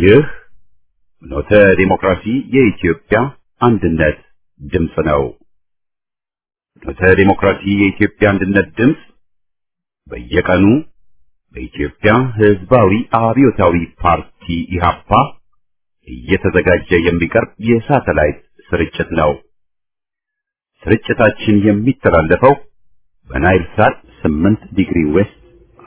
ይህ ፍኖተ ዲሞክራሲ የኢትዮጵያ አንድነት ድምፅ ነው። ፍኖተ ዲሞክራሲ የኢትዮጵያ አንድነት ድምፅ በየቀኑ በኢትዮጵያ ሕዝባዊ አብዮታዊ ፓርቲ ኢህአፓ እየተዘጋጀ የሚቀርብ የሳተላይት ስርጭት ነው። ስርጭታችን የሚተላለፈው በናይል ሳት 8 ዲግሪ ዌስት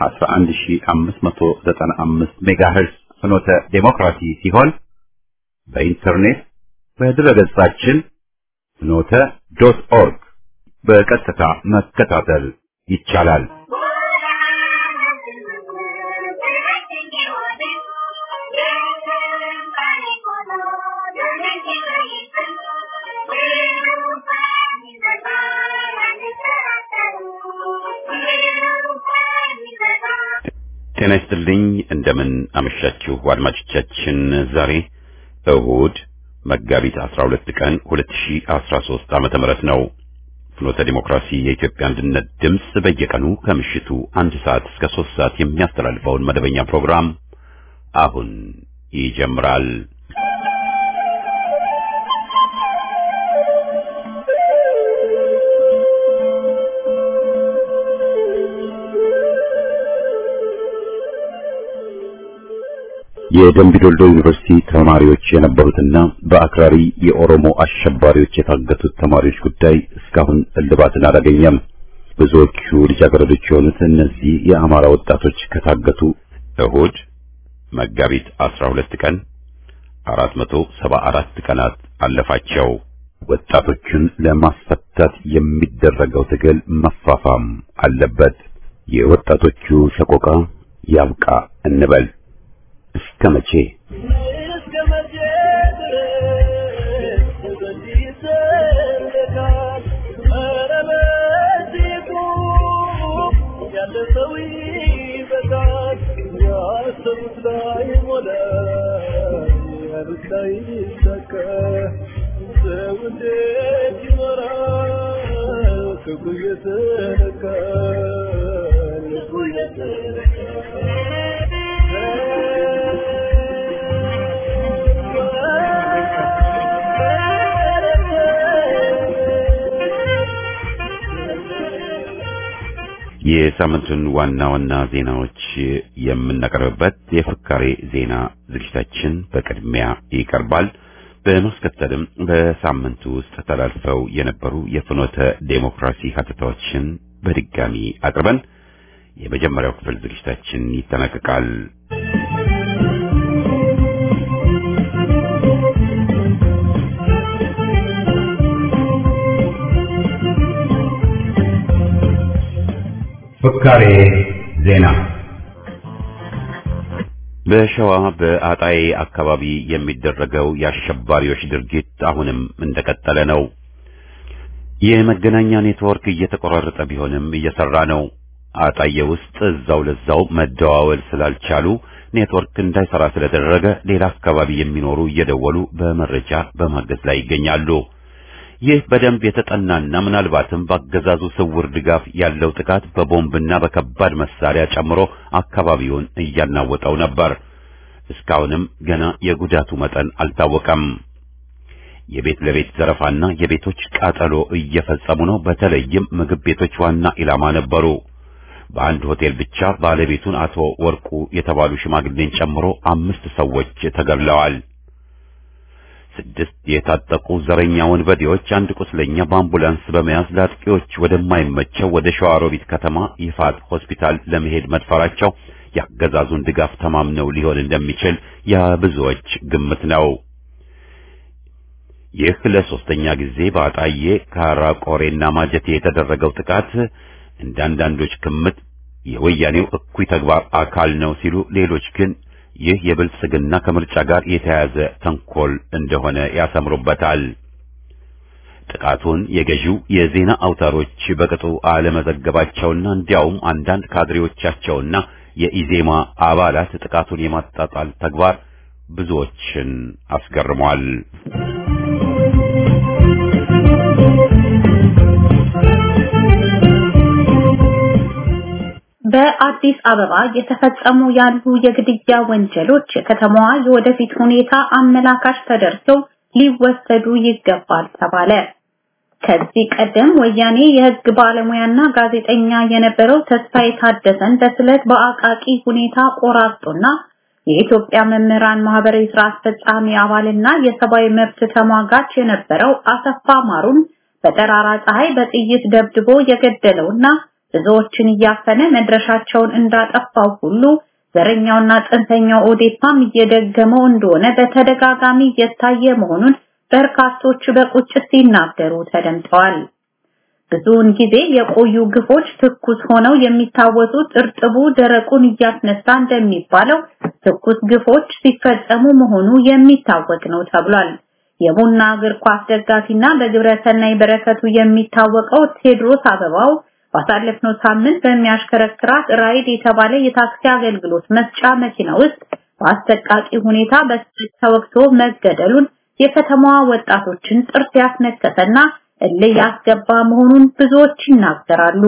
11595 ሜጋሄርዝ ፍኖተ ዴሞክራሲ ሲሆን በኢንተርኔት በድረገጻችን ፍኖተ ዶት ኦርግ በቀጥታ መከታተል ይቻላል። ጤና ይስጥልኝ። እንደምን አመሻችሁ አድማጮቻችን። ዛሬ እሁድ መጋቢት 12 ቀን 2013 ዓመተ ምህረት ነው። ፍኖተ ዲሞክራሲ የኢትዮጵያ አንድነት ድምፅ በየቀኑ ከምሽቱ አንድ ሰዓት እስከ ሶስት ሰዓት የሚያስተላልፈውን መደበኛ ፕሮግራም አሁን ይጀምራል። የደምቢዶልዶ ዩኒቨርሲቲ ተማሪዎች የነበሩትና በአክራሪ የኦሮሞ አሸባሪዎች የታገቱት ተማሪዎች ጉዳይ እስካሁን እልባትን አላገኘም። ብዙዎቹ ልጃገረዶች የሆኑት እነዚህ የአማራ ወጣቶች ከታገቱ እሁድ መጋቢት 12 ቀን 474 ቀናት አለፋቸው። ወጣቶቹን ለማስፈታት የሚደረገው ትግል መፋፋም አለበት። የወጣቶቹ ሰቆቃ ያብቃ እንበል። እስከ መቼ እስከ መቼ ድረስ በዚህ ይዘለቃል? ኧረ በዚህ ቁም፣ ያለ ሰው ይበቃል። ያሰቡት ላይ ሞላ፣ ያሉት ላይ ይሳካ። ሰው እንዴት ይኖራል? ክብሩ እየተነካ ልቡ የሳምንቱን ዋና ዋና ዜናዎች የምናቀርብበት የፍካሬ ዜና ዝግጅታችን በቅድሚያ ይቀርባል። በማስከተልም በሳምንቱ ውስጥ ተላልፈው የነበሩ የፍኖተ ዴሞክራሲ ሀተታዎችን በድጋሚ አቅርበን የመጀመሪያው ክፍል ዝግጅታችን ይጠናቀቃል። ፍካሬ ዜና በሸዋ በአጣዬ አካባቢ የሚደረገው የአሸባሪዎች ድርጊት አሁንም እንደቀጠለ ነው። የመገናኛ ኔትወርክ እየተቆራረጠ ቢሆንም እየሰራ ነው። አጣዬ ውስጥ እዛው ለዛው መደዋወል ስላልቻሉ ኔትወርክ እንዳይሰራ ስለተደረገ ሌላ አካባቢ የሚኖሩ እየደወሉ በመረጃ በማገዝ ላይ ይገኛሉ። ይህ በደንብ የተጠናና ምናልባትም በአገዛዙ ስውር ድጋፍ ያለው ጥቃት በቦምብና በከባድ መሳሪያ ጨምሮ አካባቢውን እያናወጠው ነበር። እስካሁንም ገና የጉዳቱ መጠን አልታወቀም። የቤት ለቤት ዘረፋና የቤቶች ቃጠሎ እየፈጸሙ ነው። በተለይም ምግብ ቤቶች ዋና ኢላማ ነበሩ። በአንድ ሆቴል ብቻ ባለቤቱን አቶ ወርቁ የተባሉ ሽማግሌን ጨምሮ አምስት ሰዎች ተገድለዋል። ስድስት የታጠቁ ዘረኛ ወንበዴዎች አንድ ቁስለኛ በአምቡላንስ በመያዝ ለአጥቂዎች ወደማይመቸው ወደ ሸዋሮቢት ከተማ ይፋት ሆስፒታል ለመሄድ መድፈራቸው የአገዛዙን ድጋፍ ተማምነው ሊሆን እንደሚችል የብዙዎች ግምት ነው። ይህ ለሶስተኛ ጊዜ በአጣዬ ካራቆሬና ማጀቴ የተደረገው ጥቃት እንደ አንዳንዶች ግምት የወያኔው እኩይ ተግባር አካል ነው ሲሉ፣ ሌሎች ግን ይህ የብልጽግና ከምርጫ ጋር የተያያዘ ተንኮል እንደሆነ ያሰምሩበታል። ጥቃቱን የገዢው የዜና አውታሮች በቅጡ አለመዘገባቸውና እንዲያውም አንዳንድ ካድሬዎቻቸውና የኢዜማ አባላት ጥቃቱን የማጣጣል ተግባር ብዙዎችን አስገርሟል። በአዲስ አበባ የተፈጸሙ ያሉ የግድያ ወንጀሎች የከተማዋ የወደፊት ሁኔታ አመላካሽ ተደርገው ሊወሰዱ ይገባል ተባለ። ከዚህ ቀደም ወያኔ የህግ ባለሙያና ጋዜጠኛ የነበረው ተስፋዬ ታደሰን በስለት በአቃቂ ሁኔታ ቆራርጦና የኢትዮጵያ መምህራን ማህበር የስራ አስፈጻሚ አባልና የሰብአዊ መብት ተሟጋች የነበረው አሰፋ ማሩን በጠራራ ፀሐይ በጥይት ደብድቦ የገደለውና ብዙዎችን እያፈነ መድረሻቸውን እንዳጠፋው ሁሉ ዘረኛውና ጽንፈኛው ኦዴፓም እየደገመው እንደሆነ በተደጋጋሚ እየታየ መሆኑን በርካቶች በቁጭት ሲናገሩ ተደምጠዋል። ብዙውን ጊዜ የቆዩ ግፎች ትኩስ ሆነው የሚታወሱት እርጥቡ ደረቁን እያስነሳ እንደሚባለው ትኩስ ግፎች ሲፈጸሙ መሆኑ የሚታወቅ ነው ተብሏል። የቡና እግር ኳስ ደጋፊና በግብረ ሰናይ በረከቱ የሚታወቀው ቴድሮስ አበባው ባሳለፍነው ሳምንት በሚያሽከረክራት ራይድ የተባለ የታክሲ አገልግሎት መስጫ መኪና ውስጥ በአሰቃቂ ሁኔታ በስለት ተወግቶ መገደሉን የከተማዋ ወጣቶችን ጥርስ ያስነከሰና እልህ ያስገባ መሆኑን ብዙዎች ይናገራሉ።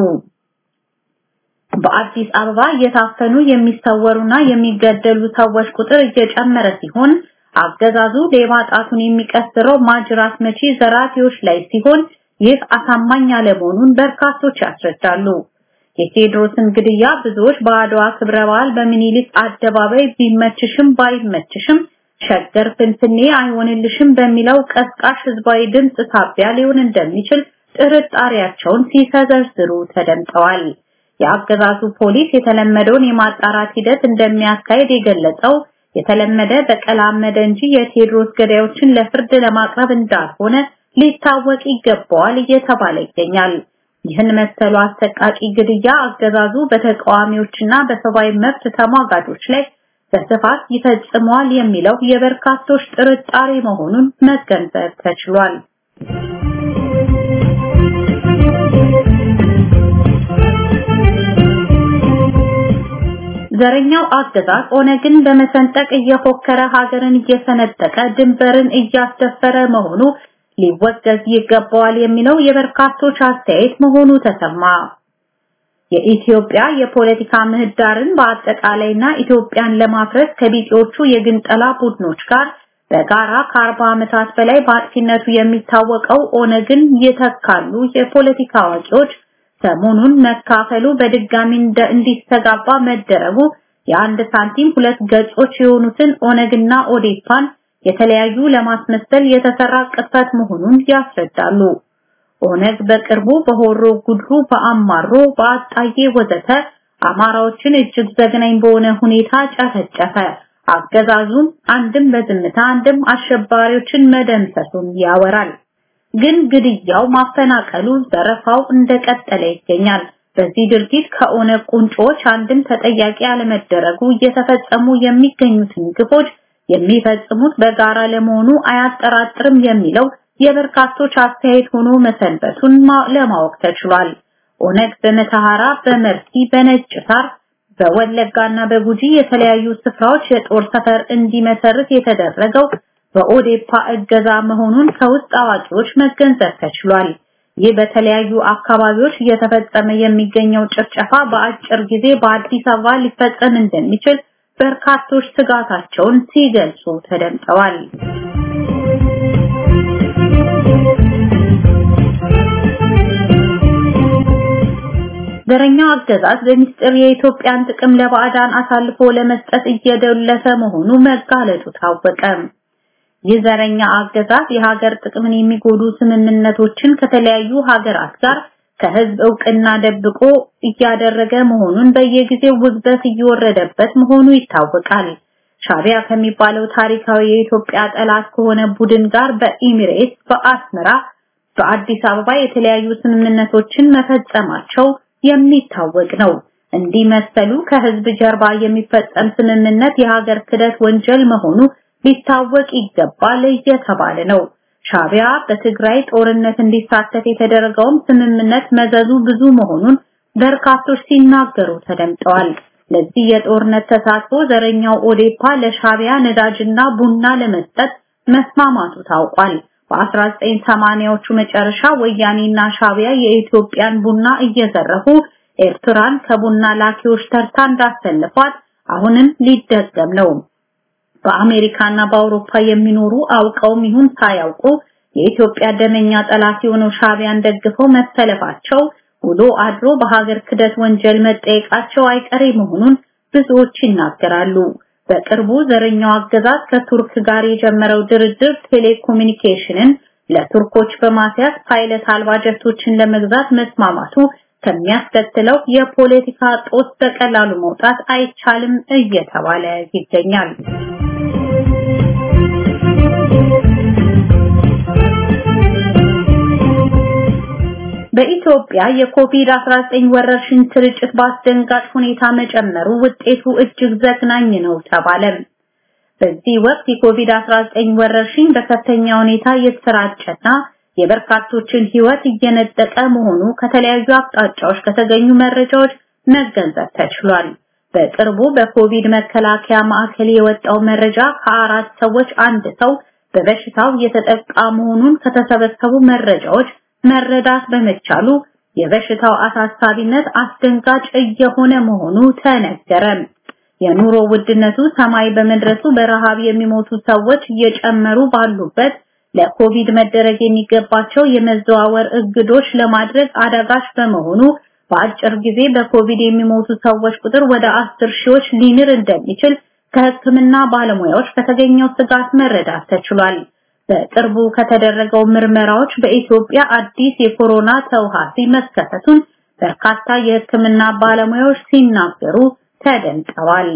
በአዲስ አበባ እየታፈኑ የሚሰወሩና የሚገደሉ ሰዎች ቁጥር እየጨመረ ሲሆን አገዛዙ ሌባ ጣቱን የሚቀስረው ማጅራት መቺ ዘራፊዎች ላይ ሲሆን ይህ አሳማኝ አለመሆኑን በርካቶች ያስረዳሉ። የቴዎድሮስን ግድያ ብዙዎች በአድዋ ክብረ በዓል በሚኒሊክ አደባባይ ቢመችሽም ባይመችሽም ሸገር ፍንፍኔ አይሆንልሽም በሚለው ቀስቃሽ ህዝባዊ ድምፅ ሳቢያ ሊሆን እንደሚችል ጥርጣሬያቸውን ሲሰዘርዝሩ ተደምጠዋል። የአገዛዙ ፖሊስ የተለመደውን የማጣራት ሂደት እንደሚያካሄድ የገለጸው የተለመደ በቀላመደ እንጂ የቴዎድሮስ ገዳዮችን ለፍርድ ለማቅረብ እንዳልሆነ ሊታወቅ ይገባዋል እየተባለ ይገኛል። ይህን መሰሉ አሰቃቂ ግድያ አገዛዙ በተቃዋሚዎችና በሰብአዊ መብት ተሟጋቾች ላይ በስፋት ይፈጽመዋል የሚለው የበርካቶች ጥርጣሬ መሆኑን መገንዘብ ተችሏል። ዘረኛው አገዛዝ ኦነግን በመሰንጠቅ እየፎከረ ሀገርን እየሰነጠቀ ድንበርን እያስደፈረ መሆኑ ሊወገዝ ይገባዋል የሚለው የበርካቶች አስተያየት መሆኑ ተሰማ። የኢትዮጵያ የፖለቲካ ምህዳርን በአጠቃላይና ኢትዮጵያን ለማፍረስ ከቢጤዎቹ የግንጠላ ቡድኖች ጋር በጋራ ከአርባ ዓመታት በላይ በአጥፊነቱ የሚታወቀው ኦነግን ይተካሉ የፖለቲካ አዋቂዎች ሰሞኑን መካፈሉ በድጋሚ እንዲስተጋባ መደረጉ የአንድ ሳንቲም ሁለት ገጾች የሆኑትን ኦነግና ኦዴፓን የተለያዩ ለማስመሰል የተሰራ ቅጥፈት መሆኑን ያስረዳሉ። ኦነግ በቅርቡ በሆሮ ጉድሩ፣ በአማሮ፣ በአጣዬ ወዘተ አማራዎችን እጅግ ዘግናኝ በሆነ ሁኔታ ጨፈጨፈ። አገዛዙም አንድም በዝምታ አንድም አሸባሪዎችን መደምሰሱን ያወራል። ግን ግድያው፣ ማፈናቀሉ፣ ዘረፋው እንደቀጠለ ይገኛል። በዚህ ድርጊት ከኦነግ ቁንጮች አንድም ተጠያቂ ያለመደረጉ እየተፈጸሙ የሚገኙትን ግፎች የሚፈጽሙት በጋራ ለመሆኑ አያጠራጥርም የሚለው የበርካቶች አስተያየት ሆኖ መሰንበቱን ለማወቅ ተችሏል። ኦነግ በመተሐራ፣ በመርቲ፣ በነጭ ሳር፣ በወለጋና በጉጂ የተለያዩ ስፍራዎች የጦር ሰፈር እንዲመሰርት የተደረገው በኦዴፓ እገዛ መሆኑን ከውስጥ አዋቂዎች መገንዘብ ተችሏል። ይህ በተለያዩ አካባቢዎች እየተፈጸመ የሚገኘው ጭፍጨፋ በአጭር ጊዜ በአዲስ አበባ ሊፈጸም እንደሚችል በርካቶች ስጋታቸውን ሲገልጹ ተደምጠዋል። ዘረኛው አገዛዝ በሚስጥር የኢትዮጵያን ጥቅም ለባዕዳን አሳልፎ ለመስጠት እየደለሰ መሆኑ መጋለጡ ታወቀ። ይህ ዘረኛ አገዛዝ የሀገር ጥቅምን የሚጎዱ ስምምነቶችን ከተለያዩ ሀገራት ጋር ከህዝብ እውቅና ደብቆ እያደረገ መሆኑን በየጊዜው ውግዘት እየወረደበት መሆኑ ይታወቃል። ሻቢያ ከሚባለው ታሪካዊ የኢትዮጵያ ጠላት ከሆነ ቡድን ጋር በኢሚሬትስ፣ በአስመራ፣ በአዲስ አበባ የተለያዩ ስምምነቶችን መፈጸማቸው የሚታወቅ ነው። እንዲህ መሰሉ ከህዝብ ጀርባ የሚፈጸም ስምምነት የሀገር ክደት ወንጀል መሆኑ ሊታወቅ ይገባል እየተባለ ነው። ሻቢያ በትግራይ ጦርነት እንዲሳተፍ የተደረገውም ስምምነት መዘዙ ብዙ መሆኑን በርካቶች ሲናገሩ ተደምጠዋል። ለዚህ የጦርነት ተሳትፎ ዘረኛው ኦዴፓ ለሻቢያ ነዳጅና ቡና ለመስጠት መስማማቱ ታውቋል። በ1980ዎቹ መጨረሻ ወያኔና ሻቢያ የኢትዮጵያን ቡና እየዘረፉ ኤርትራን ከቡና ላኪዎች ተርታ እንዳሰልፏት አሁንም ሊደገም ነው። በአሜሪካና በአውሮፓ የሚኖሩ አውቀውም ይሁን ሳያውቁ የኢትዮጵያ ደመኛ ጠላት የሆነው ሻቢያን ደግፈው መሰለፋቸው ውሎ አድሮ በሀገር ክደት ወንጀል መጠየቃቸው አይቀሬ መሆኑን ብዙዎች ይናገራሉ። በቅርቡ ዘረኛው አገዛዝ ከቱርክ ጋር የጀመረው ድርድር ቴሌኮሙኒኬሽንን ለቱርኮች በማስያዝ ፓይለት አልባ ጀቶችን ለመግዛት መስማማቱ ከሚያስከትለው የፖለቲካ ጦስ በቀላሉ መውጣት አይቻልም እየተባለ ይገኛል። በኢትዮጵያ የኮቪድ-19 ወረርሽኝ ስርጭት በአስደንጋጭ ሁኔታ መጨመሩ ውጤቱ እጅግ ዘግናኝ ነው ተባለ። በዚህ ወቅት የኮቪድ-19 ወረርሽኝ በከፍተኛ ሁኔታ የተሰራጨና የበርካቶችን ሕይወት እየነጠቀ መሆኑ ከተለያዩ አቅጣጫዎች ከተገኙ መረጃዎች መገንዘብ ተችሏል። በቅርቡ በኮቪድ መከላከያ ማዕከል የወጣው መረጃ ከአራት ሰዎች አንድ ሰው በበሽታው የተጠቃ መሆኑን ከተሰበሰቡ መረጃዎች መረዳት በመቻሉ የበሽታው አሳሳቢነት አስደንጋጭ እየሆነ መሆኑ ተነገረ። የኑሮ ውድነቱ ሰማይ በመድረሱ በረሃብ የሚሞቱ ሰዎች እየጨመሩ ባሉበት ለኮቪድ መደረግ የሚገባቸው የመዘዋወር እግዶች ለማድረግ አዳጋች በመሆኑ በአጭር ጊዜ በኮቪድ የሚሞቱ ሰዎች ቁጥር ወደ አስር ሺዎች ሊንር እንደሚችል ከሕክምና ባለሙያዎች ከተገኘው ስጋት መረዳት ተችሏል። በቅርቡ ከተደረገው ምርመራዎች በኢትዮጵያ አዲስ የኮሮና ተውሃሲ መከሰቱን በርካታ የሕክምና ባለሙያዎች ሲናገሩ ተደምጠዋል።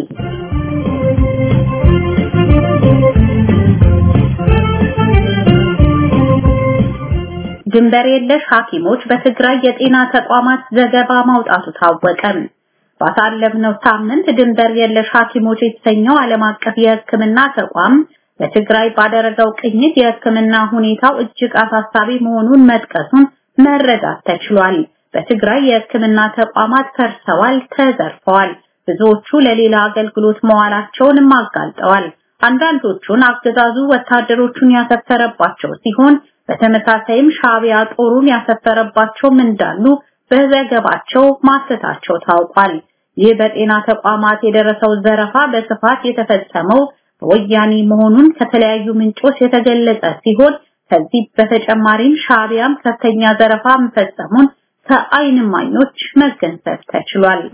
ድንበር የለሽ ሐኪሞች በትግራይ የጤና ተቋማት ዘገባ ማውጣቱ ታወቀ። ባሳለፍነው ሳምንት ድንበር የለሽ ሐኪሞች የተሰኘው ዓለም አቀፍ የሕክምና ተቋም በትግራይ ባደረገው ቅኝት የሕክምና ሁኔታው እጅግ አሳሳቢ መሆኑን መጥቀሱን መረዳት ተችሏል። በትግራይ የሕክምና ተቋማት ፈርሰዋል፣ ተዘርፈዋል። ብዙዎቹ ለሌላ አገልግሎት መዋላቸውንም አጋልጠዋል። አንዳንዶቹን አገዛዙ ወታደሮቹን ያሰፈረባቸው ሲሆን በተመሳሳይም ሻቢያ ጦሩን ያሰፈረባቸውም እንዳሉ በዘገባቸው ማሰታቸው ታውቋል። ይህ በጤና ተቋማት የደረሰው ዘረፋ በስፋት የተፈጸመው በወያኔ መሆኑን ከተለያዩ ምንጮች የተገለጸ ሲሆን ከዚህ በተጨማሪም ሻቢያም ከፍተኛ ዘረፋ መፈጸሙን ከዓይን እማኞች መገንዘብ ተችሏል።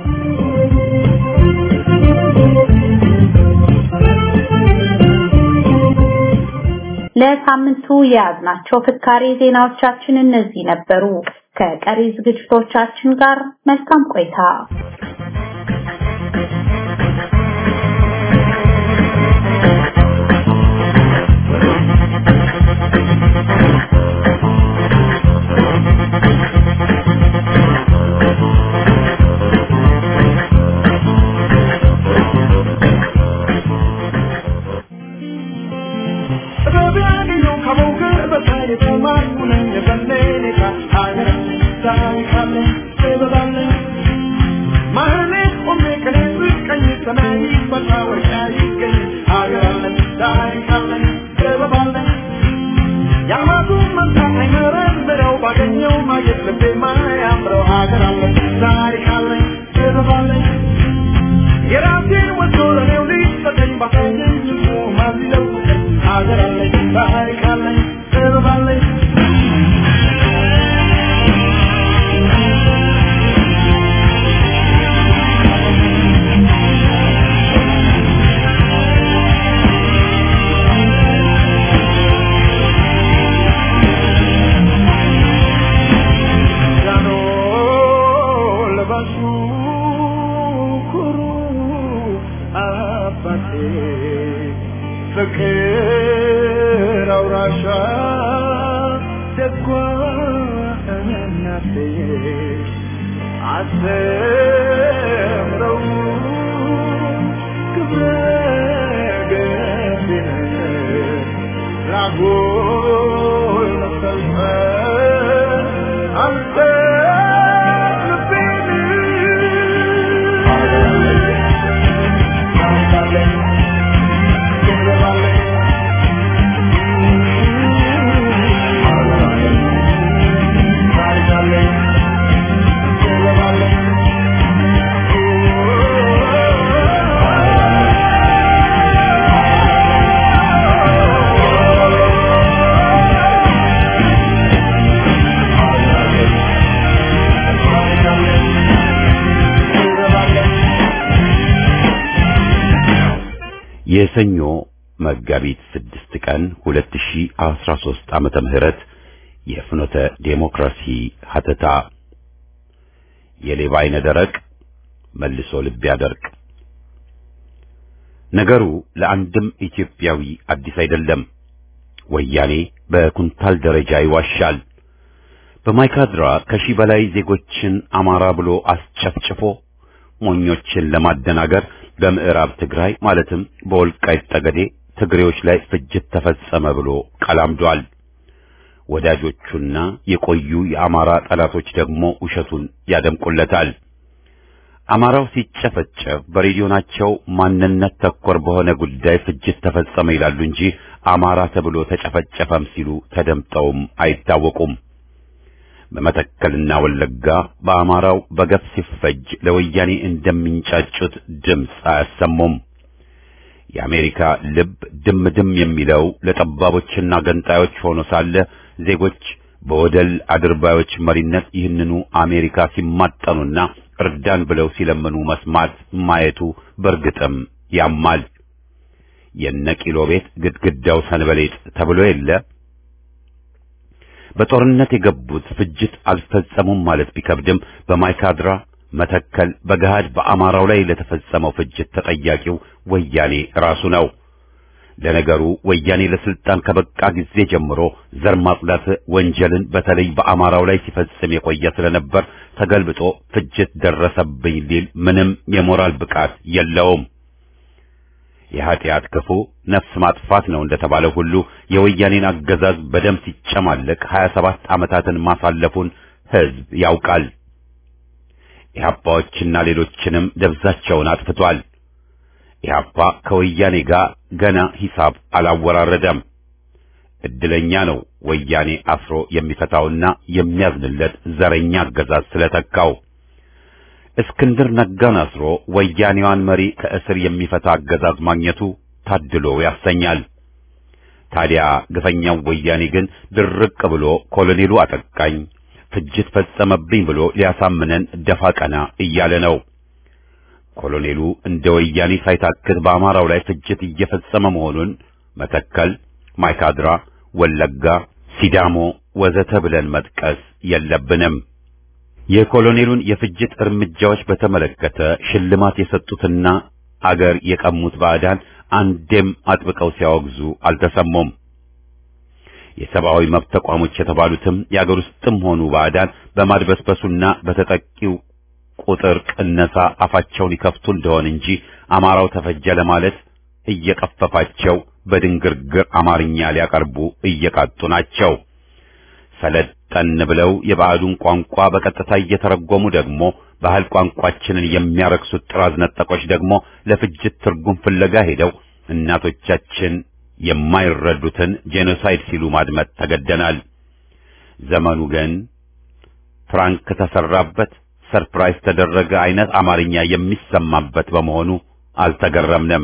ለሳምንቱ የያዝናቸው ፍካሬ ዜናዎቻችን እነዚህ ነበሩ። ከቀሪ ዝግጅቶቻችን ጋር መልካም ቆይታ። Thank you. የሰኞ መጋቢት ስድስት ቀን 2013 ዓመተ ምህረት የፍኖተ ዴሞክራሲ ሀተታ የሌባ አይነ ደረቅ መልሶ ልብ ያደርቅ። ነገሩ ለአንድም ኢትዮጵያዊ አዲስ አይደለም። ወያኔ በኩንታል ደረጃ ይዋሻል። በማይካድራ ከሺህ በላይ ዜጎችን አማራ ብሎ አስጨፍጭፎ ሞኞችን ለማደናገር በምዕራብ ትግራይ ማለትም በወልቃይት ጠገዴ ትግሬዎች ላይ ፍጅት ተፈጸመ ብሎ ቀላምዷል። ወዳጆቹና የቆዩ የአማራ ጠላቶች ደግሞ ውሸቱን ያደምቁለታል። አማራው ሲጨፈጨፍ በሬዲዮናቸው ማንነት ተኮር በሆነ ጉዳይ ፍጅት ተፈጸመ ይላሉ እንጂ አማራ ተብሎ ተጨፈጨፈም ሲሉ ተደምጠውም አይታወቁም። በመተከልና ወለጋ በአማራው በገፍ ሲፈጅ ለወያኔ እንደሚንጫጩት ድምፅ አያሰሙም። የአሜሪካ ልብ ድም ድም የሚለው ለጠባቦችና ገንጣዮች ሆኖ ሳለ ዜጎች በወደል አድርባዮች መሪነት ይህንኑ አሜሪካ ሲማጠኑና እርዳን ብለው ሲለምኑ መስማት ማየቱ በእርግጥም ያማል። የነቂሎ ቤት ግድግዳው ሰንበሌጥ ተብሎ የለ። በጦርነት የገቡት ፍጅት አልፈጸሙም ማለት ቢከብድም በማይካድራ መተከል በገሃድ በአማራው ላይ ለተፈጸመው ፍጅት ተጠያቂው ወያኔ ራሱ ነው። ለነገሩ ወያኔ ለስልጣን ከበቃ ጊዜ ጀምሮ ዘር ማጽዳት ወንጀልን በተለይ በአማራው ላይ ሲፈጽም የቆየ ስለነበር ተገልብጦ ፍጅት ደረሰብኝ ሊል ምንም የሞራል ብቃት የለውም። የኃጢአት ክፉ ነፍስ ማጥፋት ነው እንደተባለው ሁሉ የወያኔን አገዛዝ በደም ሲጨማለቅ 27 ዓመታትን ማሳለፉን ሕዝብ ያውቃል። ኢህአፓዎችና ሌሎችንም ደብዛቸውን አጥፍቷል። ኢህአፓ ከወያኔ ጋር ገና ሂሳብ አላወራረደም። እድለኛ ነው ወያኔ አስሮ የሚፈታውና የሚያዝንለት ዘረኛ አገዛዝ ስለተካው። እስክንድር ነጋን አስሮ ወያኔዋን መሪ ከእስር የሚፈታ አገዛዝ ማግኘቱ ታድሎ ያሰኛል። ታዲያ ግፈኛው ወያኔ ግን ድርቅ ብሎ ኮሎኔሉ አጠቃኝ፣ ፍጅት ፈጸመብኝ ብሎ ሊያሳምነን ደፋ ቀና እያለ ነው። ኮሎኔሉ እንደ ወያኔ ሳይታክት በአማራው ላይ ፍጅት እየፈጸመ መሆኑን መተከል፣ ማይካድራ፣ ወለጋ፣ ሲዳሞ ወዘተ ብለን መጥቀስ የለብንም። የኮሎኔሉን የፍጅት እርምጃዎች በተመለከተ ሽልማት የሰጡትና አገር የቀሙት ባዕዳን አንዴም አጥብቀው ሲያወግዙ አልተሰሙም። የሰብአዊ መብት ተቋሞች የተባሉትም የአገር ውስጥም ሆኑ ባዕዳን በማድበስበሱና በተጠቂው ቁጥር ቅነሳ አፋቸውን ይከፍቱ እንደሆን እንጂ አማራው ተፈጀ ለማለት እየቀፈፋቸው በድንግርግር አማርኛ ሊያቀርቡ እየቃጡ ናቸው። ሰለጠን ብለው የባዕዱን ቋንቋ በቀጥታ እየተረጎሙ ደግሞ ባህል ቋንቋችንን የሚያረክሱት ጥራዝ ነጠቆች ደግሞ ለፍጅት ትርጉም ፍለጋ ሄደው እናቶቻችን የማይረዱትን ጄኖሳይድ ሲሉ ማድመጥ ተገደናል። ዘመኑ ግን ፍራንክ ተሰራበት፣ ሰርፕራይዝ ተደረገ አይነት አማርኛ የሚሰማበት በመሆኑ አልተገረምንም።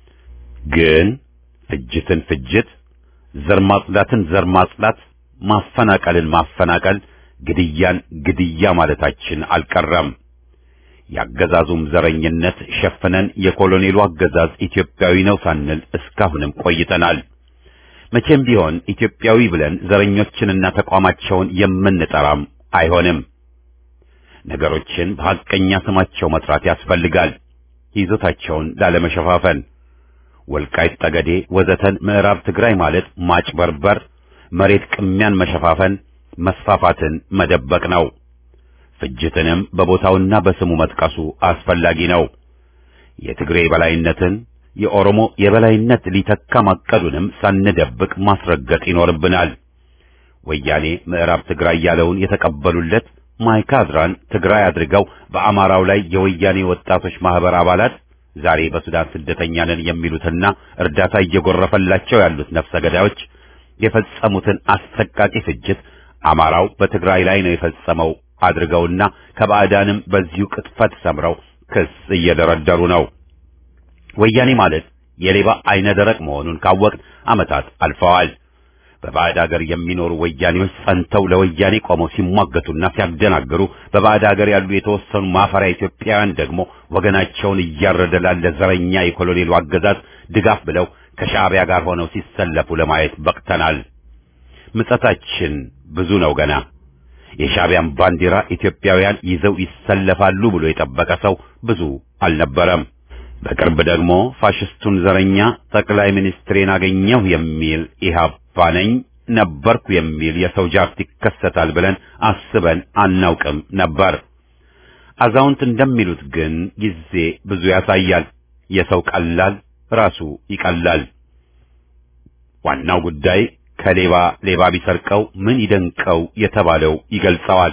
ግን ፍጅትን ፍጅት፣ ዘር ማጽዳትን ዘር ማጽዳት፣ ማፈናቀልን ማፈናቀል፣ ግድያን ግድያ ማለታችን አልቀረም። የአገዛዙም ዘረኝነት ሸፍነን የኮሎኔሉ አገዛዝ ኢትዮጵያዊ ነው ሳንል እስካሁንም ቆይተናል። መቼም ቢሆን ኢትዮጵያዊ ብለን ዘረኞችንና ተቋማቸውን የምንጠራም አይሆንም። ነገሮችን በሐቀኛ ስማቸው መጥራት ያስፈልጋል፣ ይዞታቸውን ላለመሸፋፈን። ወልቃይት ጠገዴ ወዘተን ምዕራብ ትግራይ ማለት ማጭበርበር፣ መሬት ቅሚያን መሸፋፈን፣ መስፋፋትን መደበቅ ነው። ፍጅትንም በቦታውና በስሙ መጥቀሱ አስፈላጊ ነው። የትግሬ የበላይነትን የኦሮሞ የበላይነት ሊተካ ማቀዱንም ሳንደብቅ ማስረገጥ ይኖርብናል። ወያኔ ምዕራብ ትግራይ ያለውን የተቀበሉለት ማይካድራን ትግራይ አድርገው በአማራው ላይ የወያኔ ወጣቶች ማህበር አባላት ዛሬ በሱዳን ስደተኛ ነን የሚሉትና እርዳታ እየጎረፈላቸው ያሉት ነፍሰ ገዳዮች የፈጸሙትን አሰቃቂ ፍጅት አማራው በትግራይ ላይ ነው የፈጸመው አድርገውና ከባዕዳንም በዚሁ ቅጥፈት ሰምረው ክስ እየደረደሩ ነው። ወያኔ ማለት የሌባ አይነ ደረቅ መሆኑን ካወቅን ዓመታት አልፈዋል። በባዕድ ሀገር የሚኖሩ ወያኔዎች ጸንተው ለወያኔ ቆመው ሲሟገቱና ሲያደናግሩ፣ በባዕድ ሀገር ያሉ የተወሰኑ ማፈሪያ ኢትዮጵያውያን ደግሞ ወገናቸውን እያረደ ላለ ዘረኛ የኮሎኔሉ አገዛዝ ድጋፍ ብለው ከሻዕቢያ ጋር ሆነው ሲሰለፉ ለማየት በቅተናል። ምጸታችን ብዙ ነው ገና። የሻዕቢያን ባንዲራ ኢትዮጵያውያን ይዘው ይሰለፋሉ ብሎ የጠበቀ ሰው ብዙ አልነበረም። በቅርብ ደግሞ ፋሽስቱን ዘረኛ ጠቅላይ ሚኒስትሬን አገኘሁ የሚል ኢህአፓ ነኝ ነበርኩ የሚል የሰው ጃርት ይከሰታል ብለን አስበን አናውቅም ነበር። አዛውንት እንደሚሉት ግን ጊዜ ብዙ ያሳያል። የሰው ቀላል ራሱ ይቀላል። ዋናው ጉዳይ ከሌባ ሌባ ቢሰርቀው ምን ይደንቀው የተባለው ይገልጸዋል።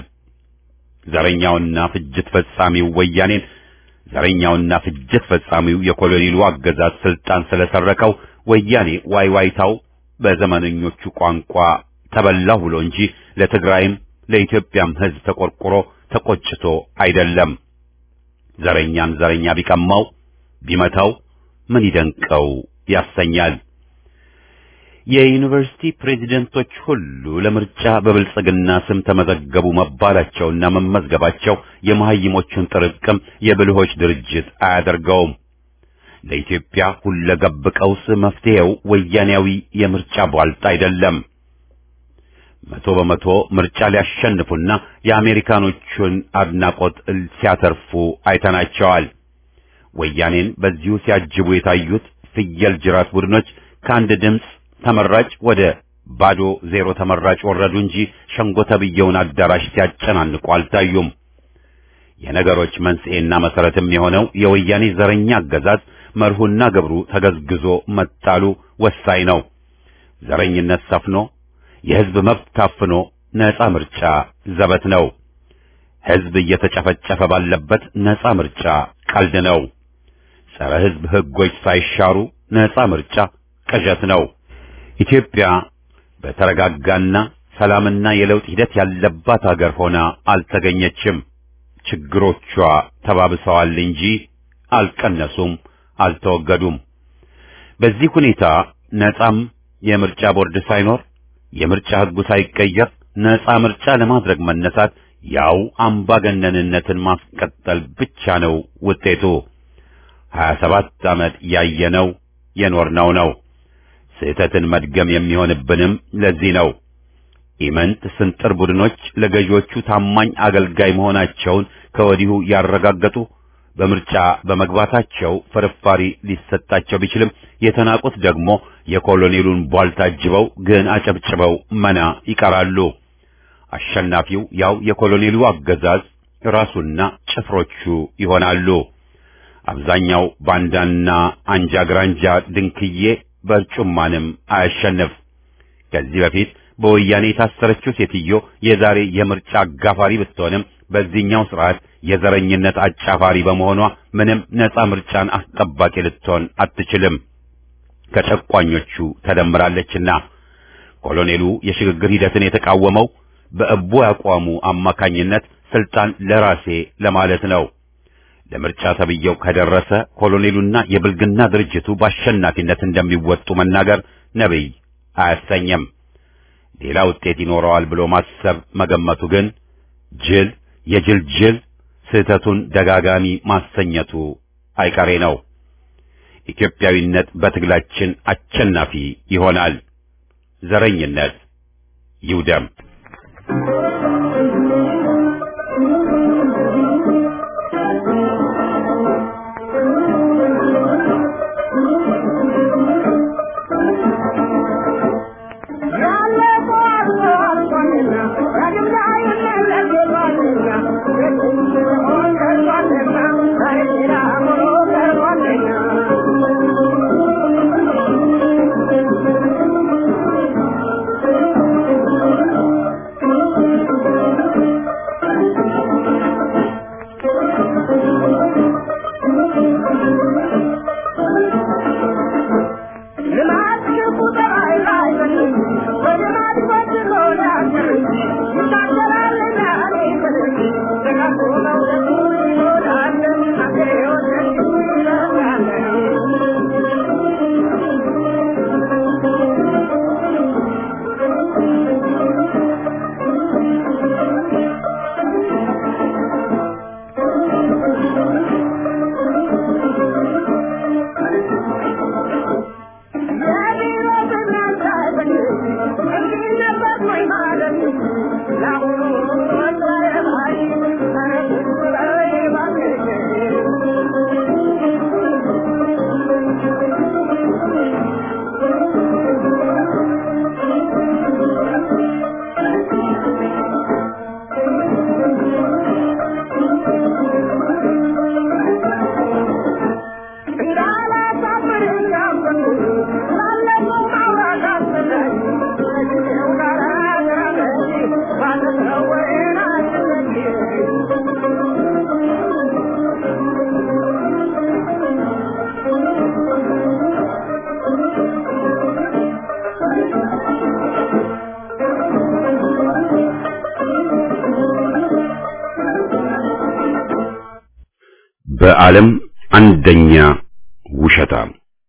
ዘረኛውና ፍጅት ፈጻሚው ወያኔን ዘረኛውና ፍጅት ፈጻሚው የኮሎኔሉ አገዛዝ ስልጣን ስለሰረቀው ወያኔ ዋይዋይታው በዘመነኞቹ ቋንቋ ተበላሁ ብሎ እንጂ ለትግራይም ለኢትዮጵያም ሕዝብ ተቆርቁሮ ተቆጭቶ አይደለም። ዘረኛን ዘረኛ ቢቀማው ቢመታው ምን ይደንቀው ያሰኛል። የዩኒቨርሲቲ ፕሬዚደንቶች ሁሉ ለምርጫ በብልጽግና ስም ተመዘገቡ መባላቸውና መመዝገባቸው የመሐይሞቹን ጥርቅም የብልሆች ድርጅት አያደርገውም። ለኢትዮጵያ ሁለገብ ቀውስ መፍትሄው ወያኔያዊ የምርጫ ቧልጥ አይደለም። መቶ በመቶ ምርጫ ሊያሸንፉና የአሜሪካኖቹን አድናቆት ሲያተርፉ አይተናቸዋል። ወያኔን በዚሁ ሲያጅቡ የታዩት ፍየል ጅራት ቡድኖች ከአንድ ድምፅ ተመራጭ ወደ ባዶ ዜሮ ተመራጭ ወረዱ እንጂ ሸንጎ ተብየውን አዳራሽ ሲያጨናንቁ አልታዩም። የነገሮች መንስኤና መሰረትም የሆነው የወያኔ ዘረኛ አገዛዝ መርሁና ግብሩ ተገዝግዞ መጣሉ ወሳኝ ነው። ዘረኝነት ሰፍኖ የሕዝብ መብት ታፍኖ ነፃ ምርጫ ዘበት ነው። ሕዝብ እየተጨፈጨፈ ባለበት ነፃ ምርጫ ቀልድ ነው። ጸረ ሕዝብ ሕጎች ሳይሻሩ ነፃ ምርጫ ቅዠት ነው። ኢትዮጵያ በተረጋጋና ሰላምና የለውጥ ሂደት ያለባት አገር ሆና አልተገኘችም። ችግሮቿ ተባብሰዋል እንጂ አልቀነሱም፣ አልተወገዱም። በዚህ ሁኔታ ነፃም የምርጫ ቦርድ ሳይኖር የምርጫ ሕጉ ሳይቀየር ነፃ ምርጫ ለማድረግ መነሳት ያው አምባገነንነትን ማስቀጠል ብቻ ነው ውጤቱ። ሀያ ሰባት ዓመት ያየነው የኖርነው ነው። ስህተትን መድገም የሚሆንብንም ለዚህ ነው። ኢመንት ስንጥር ቡድኖች ለገዢዎቹ ታማኝ አገልጋይ መሆናቸውን ከወዲሁ ያረጋገጡ በምርጫ በመግባታቸው ፍርፋሪ ሊሰጣቸው ቢችልም የተናቁት ደግሞ የኮሎኔሉን ቧልታ አጅበው ግን አጨብጭበው መና ይቀራሉ። አሸናፊው ያው የኮሎኔሉ አገዛዝ ራሱና ጭፍሮቹ ይሆናሉ። አብዛኛው ባንዳና አንጃ ግራንጃ ድንክዬ በርጩማንም አያሸንፍ። ከዚህ በፊት በወያኔ የታሰረችው ሴትዮ የዛሬ የምርጫ አጋፋሪ ብትሆንም በዚህኛው ስርዓት የዘረኝነት አጫፋሪ በመሆኗ ምንም ነፃ ምርጫን አስጠባቂ ልትሆን አትችልም። ከጨቋኞቹ ተደምራለችና ኮሎኔሉ የሽግግር ሂደትን የተቃወመው በእቡ አቋሙ አማካኝነት ስልጣን ለራሴ ለማለት ነው። ለምርጫ ተብየው ከደረሰ ኮሎኔሉና የብልግና ድርጅቱ በአሸናፊነት እንደሚወጡ መናገር ነብይ አያሰኘም። ሌላ ውጤት ይኖረዋል ብሎ ማሰብ መገመቱ ግን ጅል የጅል ጅል ስህተቱን ደጋጋሚ ማሰኘቱ አይቀሬ ነው። ኢትዮጵያዊነት በትግላችን አሸናፊ ይሆናል። ዘረኝነት ይውደም። Thank you. በዓለም አንደኛ ውሸታም።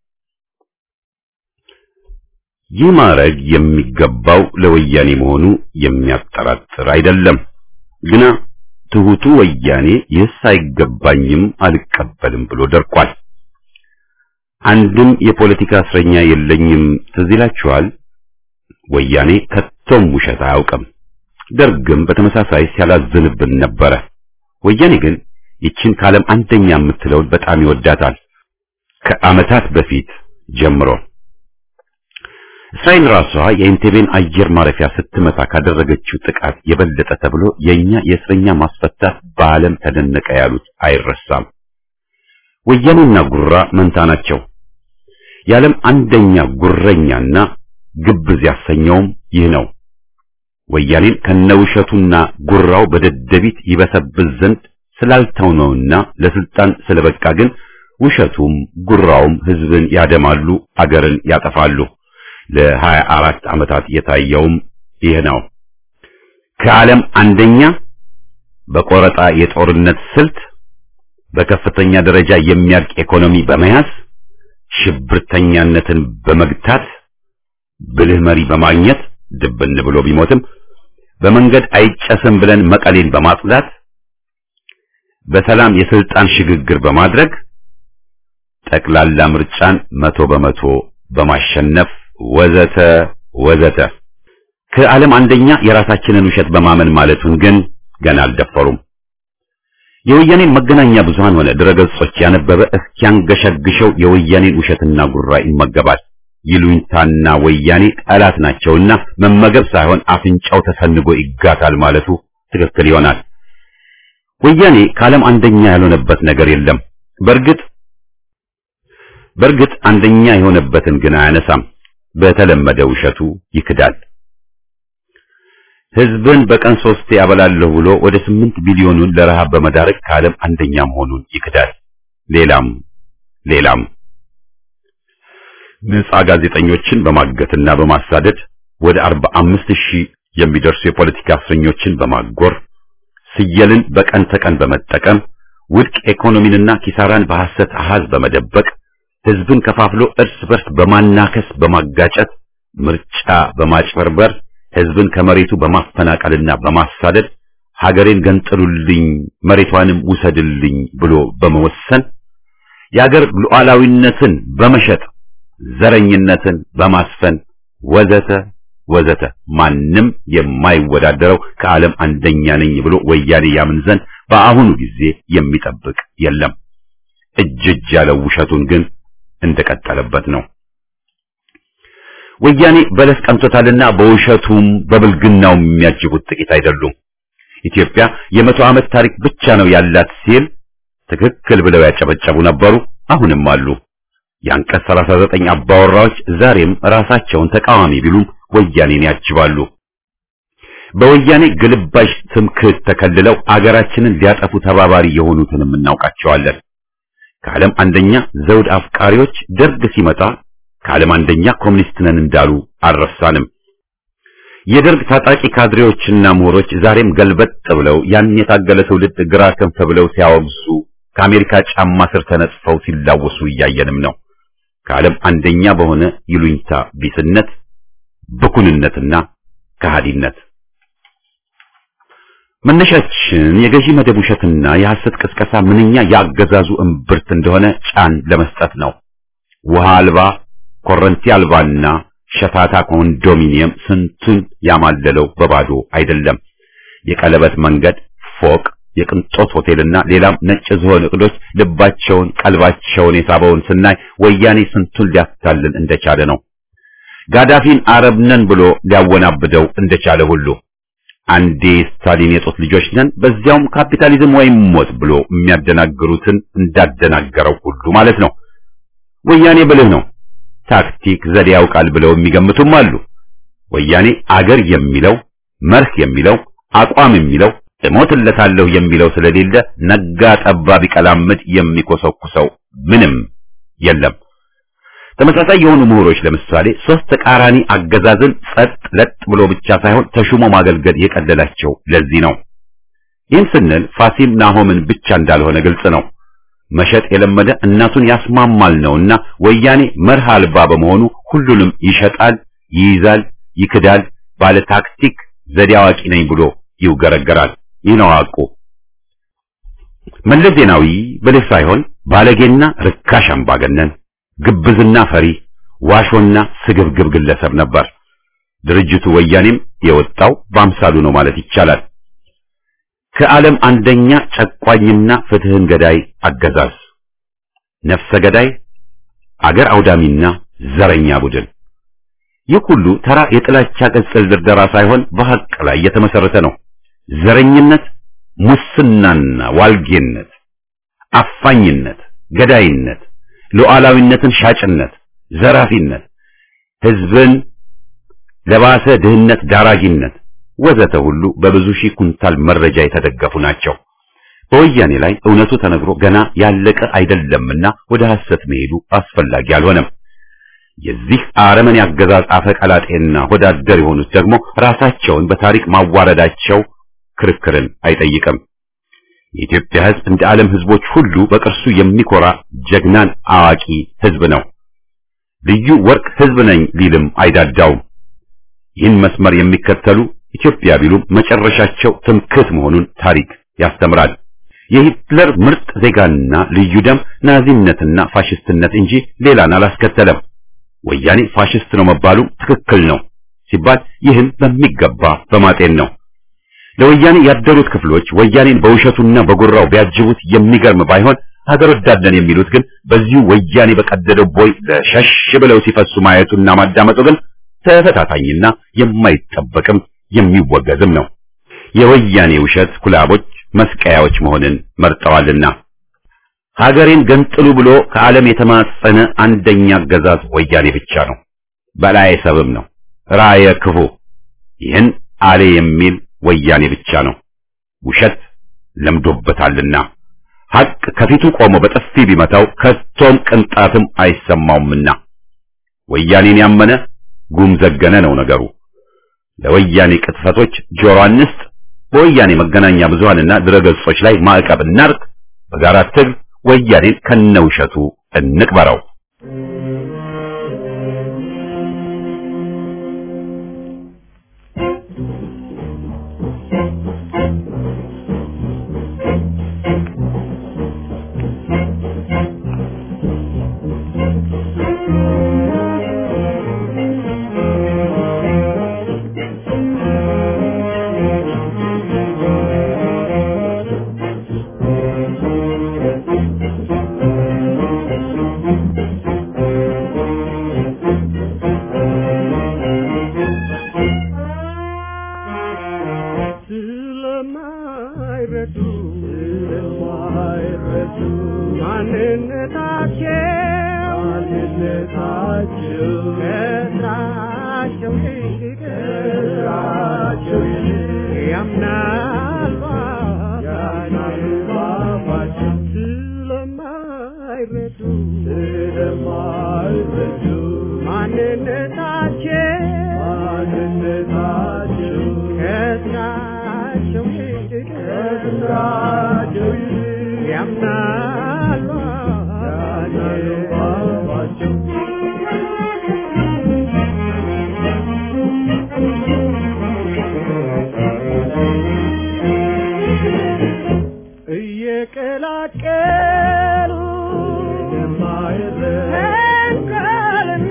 ይህ ማዕረግ የሚገባው ለወያኔ መሆኑ የሚያጠራጥር አይደለም። ግና ትሁቱ ወያኔ ይህስ አይገባኝም አልቀበልም ብሎ ደርቋል። አንድም የፖለቲካ እስረኛ የለኝም ትዝ ይላችኋል። ወያኔ ከቶም ውሸት አያውቅም። ደርግም በተመሳሳይ ሲያላዝንብን ነበረ። ወያኔ ግን ይችን ከዓለም አንደኛ የምትለውን በጣም ይወዳታል። ከዓመታት በፊት ጀምሮ እስራኤል ራሷ የኢንቴቤን አየር ማረፊያ ስትመታ ካደረገችው ጥቃት የበለጠ ተብሎ የኛ የእስረኛ ማስፈታት በዓለም ተደነቀ ያሉት አይረሳም። ወያኔና ጉራ መንታ ናቸው። የዓለም አንደኛ ጉረኛና ግብዝ ያሰኘውም ይህ ነው። ወያኔን ከነውሸቱና ጉራው በደደቢት ይበሰብስ ዘንድ ስላልተውነውና ለስልጣን ስለበቃ ግን ውሸቱም ጉራውም ህዝብን ያደማሉ፣ አገርን ያጠፋሉ። ለሀያ አራት ዓመታት የታየውም ይህ ነው። ከዓለም አንደኛ በቆረጣ የጦርነት ስልት በከፍተኛ ደረጃ የሚያልቅ ኢኮኖሚ በመያዝ ሽብርተኛነትን በመግታት ብልህ መሪ በማግኘት ድብን ብሎ ቢሞትም በመንገድ አይጨስም ብለን መቀሌን በማጽዳት በሰላም የስልጣን ሽግግር በማድረግ ጠቅላላ ምርጫን መቶ በመቶ በማሸነፍ ወዘተ ወዘተ ከዓለም አንደኛ የራሳችንን ውሸት በማመን ማለቱን ግን ገና አልደፈሩም። የወያኔን መገናኛ ብዙሃን ሆነ ድረገጾች ያነበበ እስኪያንገሸግሸው የወያኔን ውሸትና ጉራ ይመገባል። ይሉኝታና ወያኔ ጠላት ናቸውና መመገብ ሳይሆን አፍንጫው ተሰንጎ ይጋታል ማለቱ ትክክል ይሆናል። ወያኔ ከዓለም አንደኛ ያልሆነበት ነገር የለም። በእርግጥ በእርግጥ አንደኛ የሆነበትን ግን አያነሳም። በተለመደ ውሸቱ ይክዳል። ህዝብን በቀን ሶስቴ ያበላለሁ ብሎ ወደ ስምንት ቢሊዮኑን ለረሃብ በመዳረግ ከዓለም አንደኛ መሆኑን ይክዳል። ሌላም ሌላም ነፃ ጋዜጠኞችን በማገትና በማሳደድ ወደ አርባ አምስት ሺህ የሚደርሱ የፖለቲካ እስረኞችን በማጎር ስየልን በቀን ተቀን በመጠቀም ውድቅ ኢኮኖሚንና ኪሳራን በሐሰት አሃዝ በመደበቅ ህዝብን ከፋፍሎ እርስ በርስ በማናከስ በማጋጨት ምርጫ በማጭበርበር ህዝብን ከመሬቱ በማፈናቀልና በማሳደድ ሀገሬን ገንጥሉልኝ መሬቷንም ውሰድልኝ ብሎ በመወሰን የሀገር ሉዓላዊነትን በመሸጥ ዘረኝነትን በማስፈን ወዘተ ወዘተ ማንም የማይወዳደረው ከዓለም አንደኛ ነኝ ብሎ ወያኔ ያምን ዘንድ በአሁኑ ጊዜ የሚጠብቅ የለም። እጅ እጅ ያለው ውሸቱን ግን እንደቀጠለበት ነው። ወያኔ በለስ ቀምቶታልና በውሸቱም በብልግናውም የሚያጅቡት ጥቂት አይደሉም። ኢትዮጵያ የመቶ ዓመት ታሪክ ብቻ ነው ያላት ሲል ትክክል ብለው ያጨበጨቡ ነበሩ፣ አሁንም አሉ። የአንቀጽ 39 አባወራዎች ዛሬም ራሳቸውን ተቃዋሚ ቢሉም ወያኔን ያጅባሉ። በወያኔ ግልባሽ ትምክህት ተከልለው አገራችንን ሊያጠፉ ተባባሪ የሆኑትንም እናውቃቸዋለን። ከዓለም አንደኛ ዘውድ አፍቃሪዎች ደርግ ሲመጣ ከዓለም አንደኛ ኮሙኒስት ነን እንዳሉ አልረሳንም። የደርግ ታጣቂ ካድሬዎችና ምሁሮች ዛሬም ገልበጥ ብለው ያን የታገለ ትውልድ ግራ ክንፍ ብለው ሲያወግዙ ከአሜሪካ ጫማ ስር ተነጽፈው ሲላወሱ እያየንም ነው። ከዓለም አንደኛ በሆነ ይሉኝታ ቢስነት፣ ብኩንነትና ከሃዲነት መነሻችን የገዢ መደብ ውሸትና የሐሰት ቅስቀሳ ምንኛ ያገዛዙ እምብርት እንደሆነ ጫን ለመስጠት ነው። ውሃ አልባ ኮረንቲ አልባና ሸታታ ኮንዶሚኒየም ስንቱን ያማለለው በባዶ አይደለም። የቀለበት መንገድ፣ ፎቅ፣ የቅንጦት ሆቴልና ሌላም ነጭ ዝሆን እቅዶች ልባቸውን ቀልባቸውን የሳበውን ስናይ ወያኔ ስንቱን ሊያታልል እንደቻለ ነው። ጋዳፊን አረብ ነን ብሎ ሊያወናብደው እንደቻለ ሁሉ አንዴ ስታሊን የጦት ልጆች ነን በዚያውም ካፒታሊዝም ወይም ሞት ብሎ የሚያደናግሩትን እንዳደናገረው ሁሉ ማለት ነው። ወያኔ ብልህ ነው፣ ታክቲክ ዘዴ ያውቃል ብለው የሚገምቱም አሉ። ወያኔ አገር የሚለው መርህ የሚለው አቋም የሚለው እሞትለታለሁ የሚለው ስለሌለ ነጋ ጠባ ቢቀላምድ የሚኮሰኩሰው ምንም የለም። ተመሳሳይ የሆኑ ምሁሮች ለምሳሌ ሶስት ተቃራኒ አገዛዝን ጸጥ ለጥ ብሎ ብቻ ሳይሆን ተሹሞ ማገልገል የቀለላቸው ለዚህ ነው። ይህን ስንል ፋሲል ናሆምን ብቻ እንዳልሆነ ግልጽ ነው። መሸጥ የለመደ እናቱን ያስማማል ነውና ወያኔ መርህ አልባ በመሆኑ ሁሉንም ይሸጣል፣ ይይዛል፣ ይክዳል፣ ባለ ታክቲክ ዘዴ አዋቂ ነኝ ብሎ ይውገረገራል። ይህ ነው ሐቁ። መለስ ዜናዊ ብልህ ሳይሆን ባለጌና ርካሽ አምባገነን፣ ግብዝና ፈሪ፣ ዋሾና ስግብግብ ግለሰብ ነበር። ድርጅቱ ወያኔም የወጣው በአምሳሉ ነው ማለት ይቻላል። ከዓለም አንደኛ ጨቋኝና ፍትህን ገዳይ አገዛዝ፣ ነፍሰ ገዳይ፣ አገር አውዳሚና ዘረኛ ቡድን። ይህ ሁሉ ተራ የጥላቻ ቅጽል ድርደራ ሳይሆን በሐቅ ላይ የተመሰረተ ነው። ዘረኝነት፣ ሙስናና ዋልጌነት፣ አፋኝነት፣ ገዳይነት፣ ሉዓላዊነትን ሻጭነት፣ ዘራፊነት፣ ህዝብን ለባሰ ድህነት ዳራጊነት ወዘተ ሁሉ በብዙ ሺህ ኩንታል መረጃ የተደገፉ ናቸው። በወያኔ ላይ እውነቱ ተነግሮ ገና ያለቀ አይደለምና ወደ ሐሰት መሄዱ አስፈላጊ አልሆነም። የዚህ አረመኔ አገዛዝ አፈቀላጤና ወዳደር የሆኑት ደግሞ ራሳቸውን በታሪክ ማዋረዳቸው ክርክርን አይጠይቅም። የኢትዮጵያ ሕዝብ እንደ ዓለም ሕዝቦች ሁሉ በቅርሱ የሚኮራ ጀግናን አዋቂ ሕዝብ ነው። ልዩ ወርቅ ሕዝብ ነኝ ሊልም አይዳዳውም። ይህን መስመር የሚከተሉ ኢትዮጵያ ቢሉም መጨረሻቸው ትምክህት መሆኑን ታሪክ ያስተምራል። የሂትለር ምርጥ ዜጋና ልዩ ደም ናዚነትና ፋሽስትነት እንጂ ሌላን አላስከተለም። ወያኔ ፋሽስት ነው መባሉ ትክክል ነው ሲባል ይህን በሚገባ በማጤን ነው። ለወያኔ ያደሩት ክፍሎች ወያኔን በውሸቱና በጉራው ቢያጅቡት የሚገርም ባይሆን ሀገር ወዳድነን የሚሉት ግን በዚሁ ወያኔ በቀደደው ቦይ ለሸሽ ብለው ሲፈሱ ማየቱና ማዳመጡ ግን ተፈታታኝና የማይጠበቅም የሚወገዝም ነው። የወያኔ ውሸት ኩላቦች መስቀያዎች መሆንን መርጠዋልና ሀገሬን ገንጥሉ ብሎ ከዓለም የተማጸነ አንደኛ አገዛዝ ወያኔ ብቻ ነው። በላይ ሰብም ነው ራየ ክፉ። ይህን አሌ የሚል ወያኔ ብቻ ነው። ውሸት ለምዶበታልና ሐቅ ከፊቱ ቆሞ በጥፊ ቢመታው ከቶም ቅንጣትም አይሰማውምና ወያኔን ያመነ ጉም ዘገነ ነው ነገሩ። ለወያኔ ቅጥፈቶች ጆሮ አንስጥ። በወያኔ መገናኛ ብዙሃንና ድረገጾች ላይ ማዕቀብ እናርቅ። በጋራ ትግል ወያኔን ከነውሸቱ እንቅበረው። ስለማይረዱ ስለማይረዱ ማንነታቸው ማንነታቸው ከስራቸው ይልቅ ከስራቸው ይልቅ ያምናል ያምናል ባባቸው ስለማይረዱ ስለማይረዱ ማንነታቸው ማንነታቸው ከስራቸው ይልቅ ከስራቸው ይልቅ ያምናል ያምናል ባባቸው እየቀላቀሉ ተንኮልና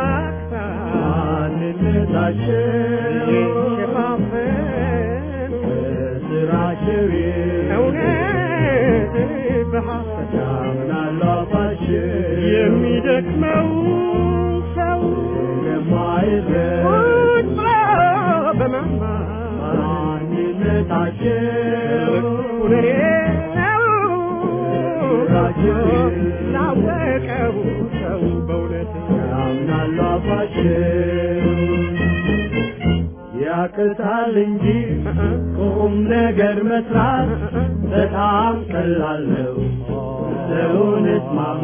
ክፋት እየሸፋፈኑ ስራቸው እውነት በሐሰት ያምናሉ አፋቸው የሚደክመው ሰው ቁጭ ብሎ በመማር ማንነታቸው እኔ ነው ላወቀው ሰው በእውነት ያምናሉ አፋቸው ያቅታል እንጂ ቁም ነገር መስራት በጣም ቀላል ነው። ሰውነት ማማ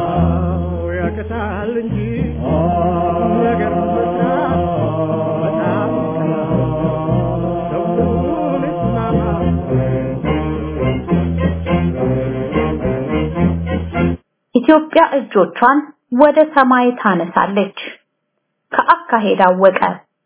ያቅታል እንጂ ቁም ነገር መስራት በጣም ቀላል ነው። ሰውነት ማማ ኢትዮጵያ እጆቿን ወደ ሰማይ ታነሳለች። ከአካሄድ አወቀ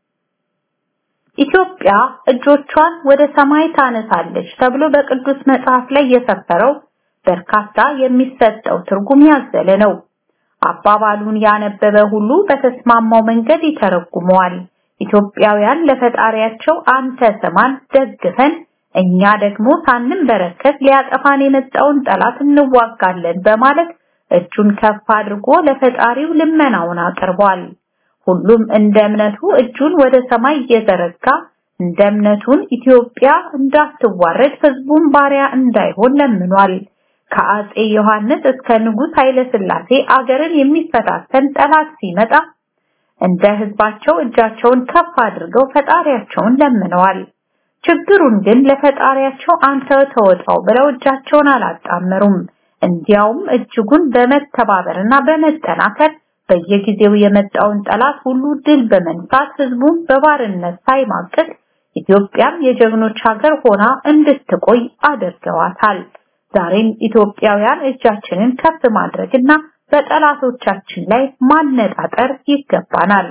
ኢትዮጵያ እጆቿን ወደ ሰማይ ታነሳለች ተብሎ በቅዱስ መጽሐፍ ላይ የሰፈረው በርካታ የሚሰጠው ትርጉም ያዘለ ነው። አባባሉን ያነበበ ሁሉ በተስማማው መንገድ ይተረጉመዋል። ኢትዮጵያውያን ለፈጣሪያቸው አንተ ስማን ደግፈን እኛ ደግሞ ሳንንበረከክ ሊያጠፋን የመጣውን ጠላት እንዋጋለን በማለት እጁን ከፍ አድርጎ ለፈጣሪው ልመናውን አቅርቧል። ሁሉም እንደ እምነቱ እጁን ወደ ሰማይ እየዘረጋ እንደ እምነቱን ኢትዮጵያ እንዳትዋረድ ህዝቡን ባሪያ እንዳይሆን ለምኗል። ከአጼ ዮሐንስ እስከ ንጉሥ ኃይለ ሥላሴ አገርን የሚፈታተን ጠላት ሲመጣ እንደ ህዝባቸው እጃቸውን ከፍ አድርገው ፈጣሪያቸውን ለምነዋል። ችግሩን ግን ለፈጣሪያቸው አንተ ተወጣው ብለው እጃቸውን አላጣመሩም። እንዲያውም እጅጉን በመተባበርና በመጠናከር በየጊዜው የመጣውን ጠላት ሁሉ ድል በመንሳት ህዝቡን በባርነት ሳይማቅቅ ኢትዮጵያም የጀግኖች ሀገር ሆና እንድትቆይ አድርገዋታል። ዛሬም ኢትዮጵያውያን እጃችንን ከፍ ማድረግና በጠላቶቻችን ላይ ማነጣጠር ይገባናል።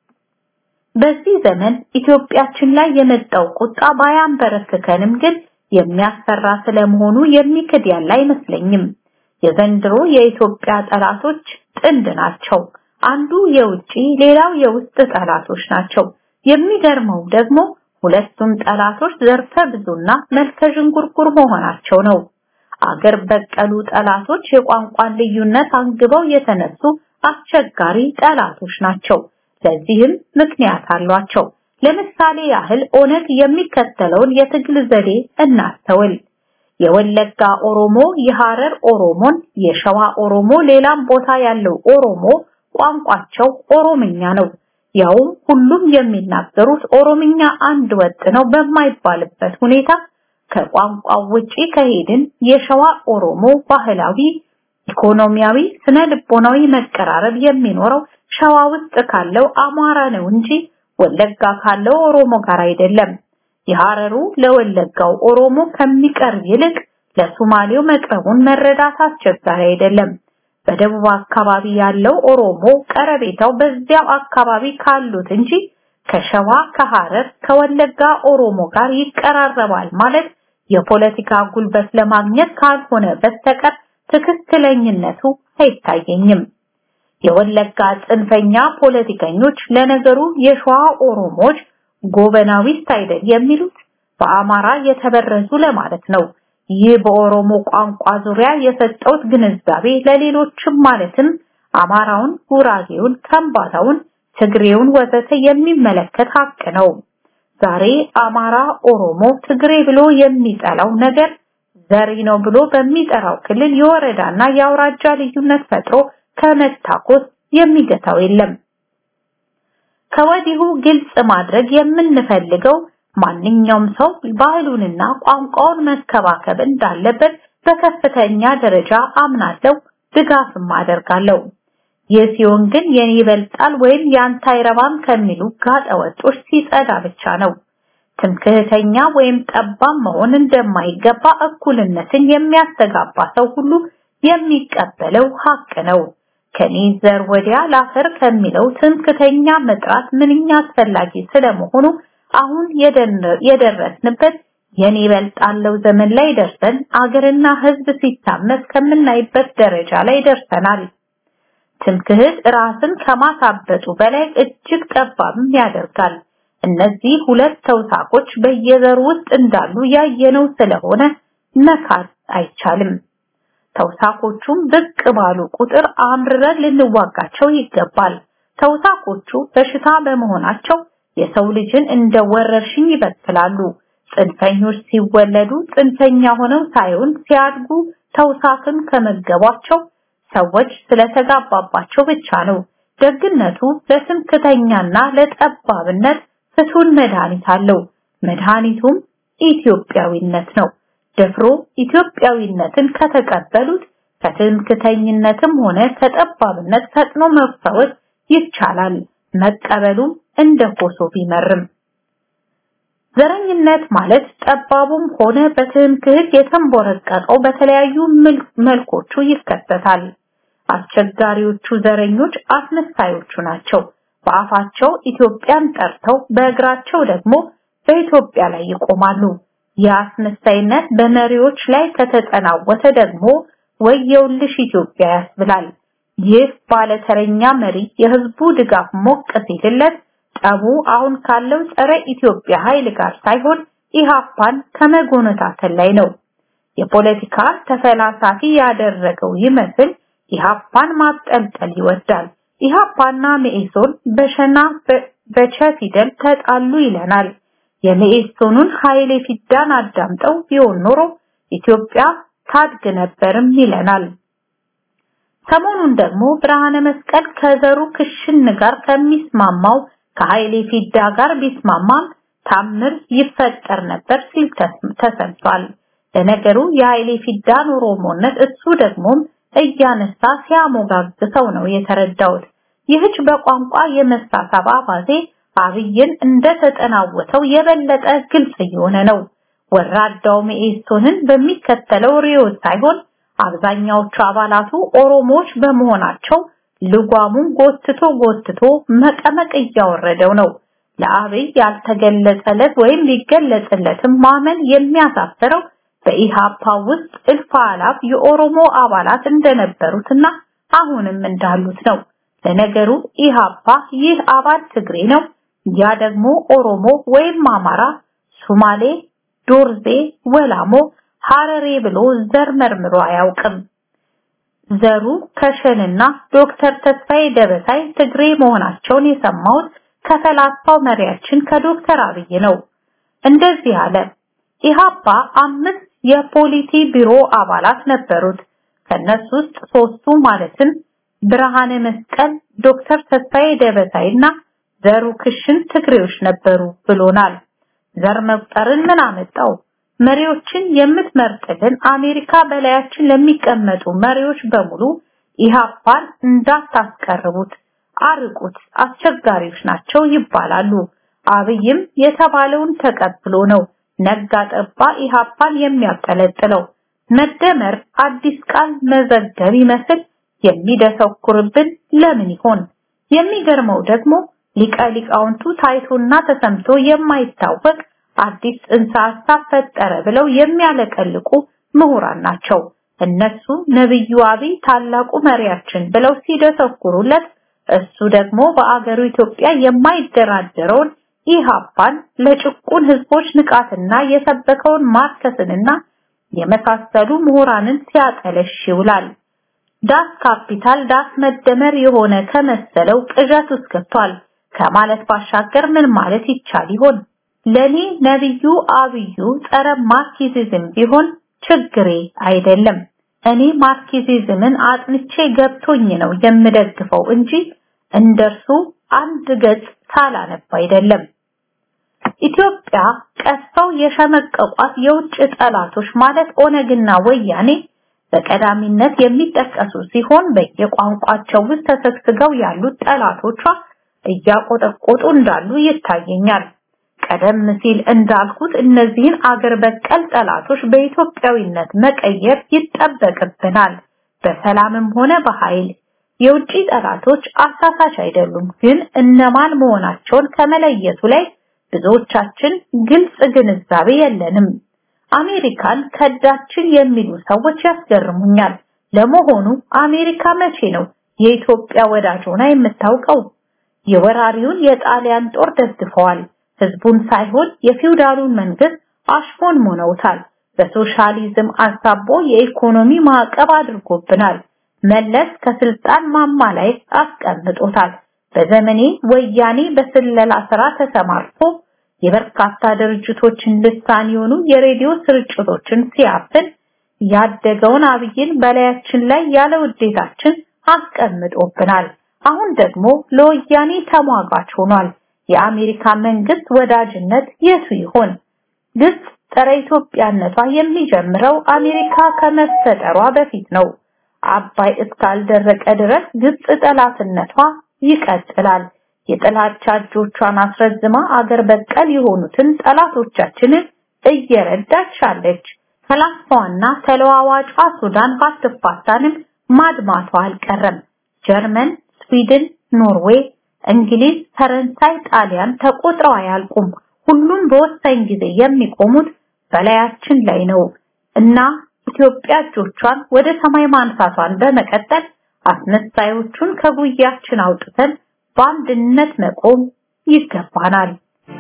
በዚህ ዘመን ኢትዮጵያችን ላይ የመጣው ቁጣ ባያንበረክከንም ግን የሚያስፈራ ስለመሆኑ የሚክድ ያለ አይመስለኝም። የዘንድሮ የኢትዮጵያ ጠላቶች ጥንድ ናቸው። አንዱ የውጪ ሌላው የውስጥ ጠላቶች ናቸው። የሚገርመው ደግሞ ሁለቱም ጠላቶች ዘርፈ ብዙና መልከ ዥንጉርጉር መሆናቸው ነው። አገር በቀሉ ጠላቶች የቋንቋን ልዩነት አንግበው የተነሱ አስቸጋሪ ጠላቶች ናቸው። ለዚህም ምክንያት አሏቸው። ለምሳሌ ያህል ኦነግ የሚከተለውን የትግል ዘዴ እናስተውል። የወለጋ ኦሮሞ የሐረር ኦሮሞን፣ የሸዋ ኦሮሞ ሌላም ቦታ ያለው ኦሮሞ ቋንቋቸው ኦሮምኛ ነው። ያውም ሁሉም የሚናገሩት ኦሮምኛ አንድ ወጥ ነው በማይባልበት ሁኔታ ከቋንቋው ውጪ ከሄድን የሸዋ ኦሮሞ ባህላዊ፣ ኢኮኖሚያዊ፣ ስነ ልቦናዊ መቀራረብ የሚኖረው ሸዋ ውስጥ ካለው አማራ ነው እንጂ ወለጋ ካለው ኦሮሞ ጋር አይደለም። የሐረሩ ለወለጋው ኦሮሞ ከሚቀርብ ይልቅ ለሶማሌው መቅረቡን መረዳት አስቸጋሪ አይደለም። በደቡብ አካባቢ ያለው ኦሮሞ ቀረቤታው በዚያው አካባቢ ካሉት እንጂ ከሸዋ ከሐረር ከወለጋ ኦሮሞ ጋር ይቀራረባል ማለት የፖለቲካ ጉልበት ለማግኘት ካልሆነ በስተቀር ትክክለኝነቱ አይታየኝም። የወለጋ ጽንፈኛ ፖለቲከኞች ለነገሩ የሸዋ ኦሮሞች ጎበናዊስት አይደል የሚሉት በአማራ የተበረዙ ለማለት ነው። ይህ በኦሮሞ ቋንቋ ዙሪያ የሰጠውት ግንዛቤ ለሌሎችም ማለትም አማራውን፣ ጉራጌውን፣ ከምባታውን፣ ትግሬውን ወዘተ የሚመለከት ሀቅ ነው። ዛሬ አማራ፣ ኦሮሞ፣ ትግሬ ብሎ የሚጠላው ነገር ዘሪ ነው ብሎ በሚጠራው ክልል የወረዳና የአውራጃ ልዩነት ፈጥሮ ከመታኮስ የሚገታው የለም። ከወዲሁ ግልጽ ማድረግ የምንፈልገው ማንኛውም ሰው ባህሉንና ቋንቋውን መከባከብ እንዳለበት በከፍተኛ ደረጃ አምናለሁ፣ ድጋፍም አደርጋለሁ። ይህ ሲሆን ግን የኔ ይበልጣል ወይም ያንተ አይረባም ከሚሉ ጋጠወጦች ሲጸዳ ብቻ ነው። ትምክህተኛ ወይም ጠባም መሆን እንደማይገባ እኩልነትን የሚያስተጋባ ሰው ሁሉ የሚቀበለው ሀቅ ነው። ከኔ ዘር ወዲያ ላፈር ከሚለው ትምክህተኛ መጥራት ምንኛ አስፈላጊ ስለመሆኑ አሁን የደረስንበት የኔ ይበልጣለው ዘመን ላይ ደርሰን አገርና ሕዝብ ሲታመስ ከምናይበት ደረጃ ላይ ደርሰናል። ትምክህት ራስን ከማሳበጡ በላይ እጅግ ጠባብም ያደርጋል። እነዚህ ሁለት ተውሳኮች በየዘሩ ውስጥ እንዳሉ ያየነው ስለሆነ መካድ አይቻልም። ተውሳኮቹም ብቅ ባሉ ቁጥር አምርረን ልንዋጋቸው ይገባል። ተውሳኮቹ በሽታ በመሆናቸው የሰው ልጅን እንደ ወረርሽኝ ይበክላሉ። ጽንፈኞች ሲወለዱ ጽንፈኛ ሆነው ሳይሆን ሲያድጉ ተውሳክን ከመገቧቸው ሰዎች ስለተጋባባቸው ብቻ ነው። ደግነቱ ለትምክተኛና ለጠባብነት ፍቱን መድኃኒት አለው። መድኃኒቱም ኢትዮጵያዊነት ነው። ደፍሮ ኢትዮጵያዊነትን ከተቀበሉት ከትምክተኝነትም ሆነ ከጠባብነት ፈጥኖ መፈወስ ይቻላል። መቀበሉም እንደ ኮሶ ቢመርም ዘረኝነት ማለት ጠባቡም ሆነ በትምክህት የተንቦረቀቀው በተለያዩ መልኮቹ ይከሰታል። አስቸጋሪዎቹ ዘረኞች አስመሳዮቹ ናቸው። በአፋቸው ኢትዮጵያን ጠርተው በእግራቸው ደግሞ በኢትዮጵያ ላይ ይቆማሉ። የአስመሳይነት በመሪዎች ላይ ከተጠናወተ ደግሞ ወየውልሽ ኢትዮጵያ ያስብላል። ይህ ባለተረኛ መሪ የህዝቡ ድጋፍ ሞቅ ሲልለት ጠቡ አሁን ካለው ጸረ ኢትዮጵያ ኃይል ጋር ሳይሆን ኢሃፓን ከመጎነታተል ላይ ነው። የፖለቲካ ተፈላሳፊ ያደረገው ይመስል ኢሃፓን ማጠልጠል ይወዳል። ኢሃፓና መኢሶን በሸና በቸ ፊደል ተጣሉ ይለናል። የመኢሶኑን ኃይሌ ፊዳን አዳምጠው ቢሆን ኖሮ ኢትዮጵያ ታድግ ነበርም ይለናል። ሰሞኑን ደግሞ ብርሃነ መስቀል ከዘሩ ክሽን ጋር ከሚስማማው ከኃይሌ ፊዳ ጋር ቢስማማም ታምር ይፈጠር ነበር ሲል ተሰምቷል። ለነገሩ የኃይሌ ፊዳን ኦሮሞነት እሱ ደግሞም እያነሳ ሲያሞጋግሰው ነው የተረዳሁት። ይህች በቋንቋ የመሳሳብ አባዜ አብይን እንደተጠናወተው የበለጠ ግልጽ እየሆነ ነው። ወራዳው መኢሶንን በሚከተለው ርዕዮት ሳይሆን አብዛኛዎቹ አባላቱ ኦሮሞዎች በመሆናቸው ልጓሙን ጎትቶ ጎትቶ መቀመቅ እያወረደው ነው። ለአብይ ያልተገለጸለት ወይም ሊገለጽለትም ማመን የሚያሳፍረው በኢሃፓ ውስጥ እልፍ አላፍ የኦሮሞ አባላት እንደነበሩትና አሁንም እንዳሉት ነው። ለነገሩ ኢሃፓ ይህ አባል ትግሬ ነው፣ ያ ደግሞ ኦሮሞ ወይም አማራ፣ ሱማሌ፣ ዶርዜ፣ ወላሞ፣ ሐረሬ ብሎ ዘር መርምሮ አያውቅም። ዘሩ ከሸንና ዶክተር ተስፋዬ ደበሳይ ትግሬ መሆናቸውን የሰማሁት ከፈላስፋው መሪያችን ከዶክተር አብይ ነው። እንደዚህ አለ። ኢሃፓ አምስት የፖሊቲ ቢሮ አባላት ነበሩት። ከነሱ ውስጥ ሶስቱ ማለትም ብርሃነ መስቀል፣ ዶክተር ተስፋዬ ደበሳይና ዘሩ ክሽን ትግሬዎች ነበሩ ብሎናል። ዘር መቁጠርን ምን አመጣው? መሪዎችን የምትመርጥልን አሜሪካ በላያችን ለሚቀመጡ መሪዎች በሙሉ ኢሃፓን እንዳታስቀርቡት፣ አርቁት፣ አስቸጋሪዎች ናቸው ይባላሉ። አብይም የተባለውን ተቀብሎ ነው ነጋ ጠባ ኢሃፓን የሚያጠለጥለው። መደመር አዲስ ቃል መዘገብ ይመስል የሚደሰኩርብን ለምን ይሆን? የሚገርመው ደግሞ ሊቀ ሊቃውንቱ ታይቶና ተሰምቶ የማይታወቅ አዲስ ጽንሰ ሐሳብ ፈጠረ ብለው የሚያለቀልቁ ምሁራን ናቸው። እነሱ ነብዩ አብይ ታላቁ መሪያችን ብለው ሲደሰኩሩለት እሱ ደግሞ በአገሩ ኢትዮጵያ የማይደራደረውን ኢሃፓን ለጭቁን ህዝቦች ንቃትና የሰበከውን ማርከስንና የመሳሰሉ ምሁራንን ሲያጠለሽ ይውላል። ዳስ ካፒታል ዳስ መደመር የሆነ ከመሰለው ቅዠት ውስጥ ገብቷል ከማለት ባሻገር ምን ማለት ይቻል ይሆን? ለኔ ነብዩ አብዩ ጸረ ማርክሲዝም ቢሆን ችግሬ አይደለም። እኔ ማርክሲዝምን አጥንቼ ገብቶኝ ነው የምደግፈው እንጂ እንደርሱ አንድ ገጽ ሳላነብ አይደለም። ኢትዮጵያ ቀስፈው የሸመቀቋት የውጭ ጠላቶች ማለት ኦነግና ወያኔ በቀዳሚነት የሚጠቀሱ ሲሆን በየቋንቋቸው ውስጥ ተሰግስገው ያሉት ጠላቶቿ እያቆጠቆጡ እንዳሉ ይታየኛል። ቀደም ሲል እንዳልኩት እነዚህን አገር በቀል ጠላቶች በኢትዮጵያዊነት መቀየር ይጠበቅብናል፣ በሰላምም ሆነ በኃይል። የውጭ ጠላቶች አሳሳች አይደሉም፣ ግን እነማን መሆናቸውን ከመለየቱ ላይ ብዙዎቻችን ግልጽ ግንዛቤ የለንም። አሜሪካን ከዳችን የሚሉ ሰዎች ያስገርሙኛል። ለመሆኑ አሜሪካ መቼ ነው የኢትዮጵያ ወዳጅ ሆና የምታውቀው? የወራሪውን የጣሊያን ጦር ደግፈዋል። ህዝቡን ሳይሆን የፊውዳሉን መንግስት አሽፎን ሞነውታል። በሶሻሊዝም አሳቦ የኢኮኖሚ ማዕቀብ አድርጎብናል። መለስ ከስልጣን ማማ ላይ አስቀምጦታል። በዘመኔ ወያኔ በስለላ ስራ ተሰማርቶ የበርካታ ድርጅቶችን ልሳን የሆኑ የሬዲዮ ስርጭቶችን ሲያፍን ያደገውን አብይን በላያችን ላይ ያለ ውዴታችን አስቀምጦብናል። አሁን ደግሞ ለወያኔ ተሟጋች ሆኗል። የአሜሪካ መንግስት ወዳጅነት የቱ ይሆን? ግብጽ ጸረ ኢትዮጵያነቷ የሚጀምረው አሜሪካ ከመፈጠሯ በፊት ነው። አባይ እስካልደረቀ ድረስ ግብጽ ጠላትነቷ ይቀጥላል። የጥላቻ እጆቿን አስረዝማ አገር በቀል የሆኑትን ጠላቶቻችንን እየረዳች አለች። ፈላስፋዋና ተለዋዋጯ ሱዳን ባትፋታንም ማድማቷ አልቀረም። ጀርመን፣ ስዊድን፣ ኖርዌይ፣ እንግሊዝ፣ ፈረንሳይ፣ ጣሊያን ተቆጥረው አያልቁም። ሁሉም በወሳኝ ጊዜ የሚቆሙት በላያችን ላይ ነው እና ኢትዮጵያ እጆቿን ወደ ሰማይ ማንሳቷን በመቀጠል አስመሳዮቹን ከጉያችን አውጥተን በአንድነት መቆም ይገባናል።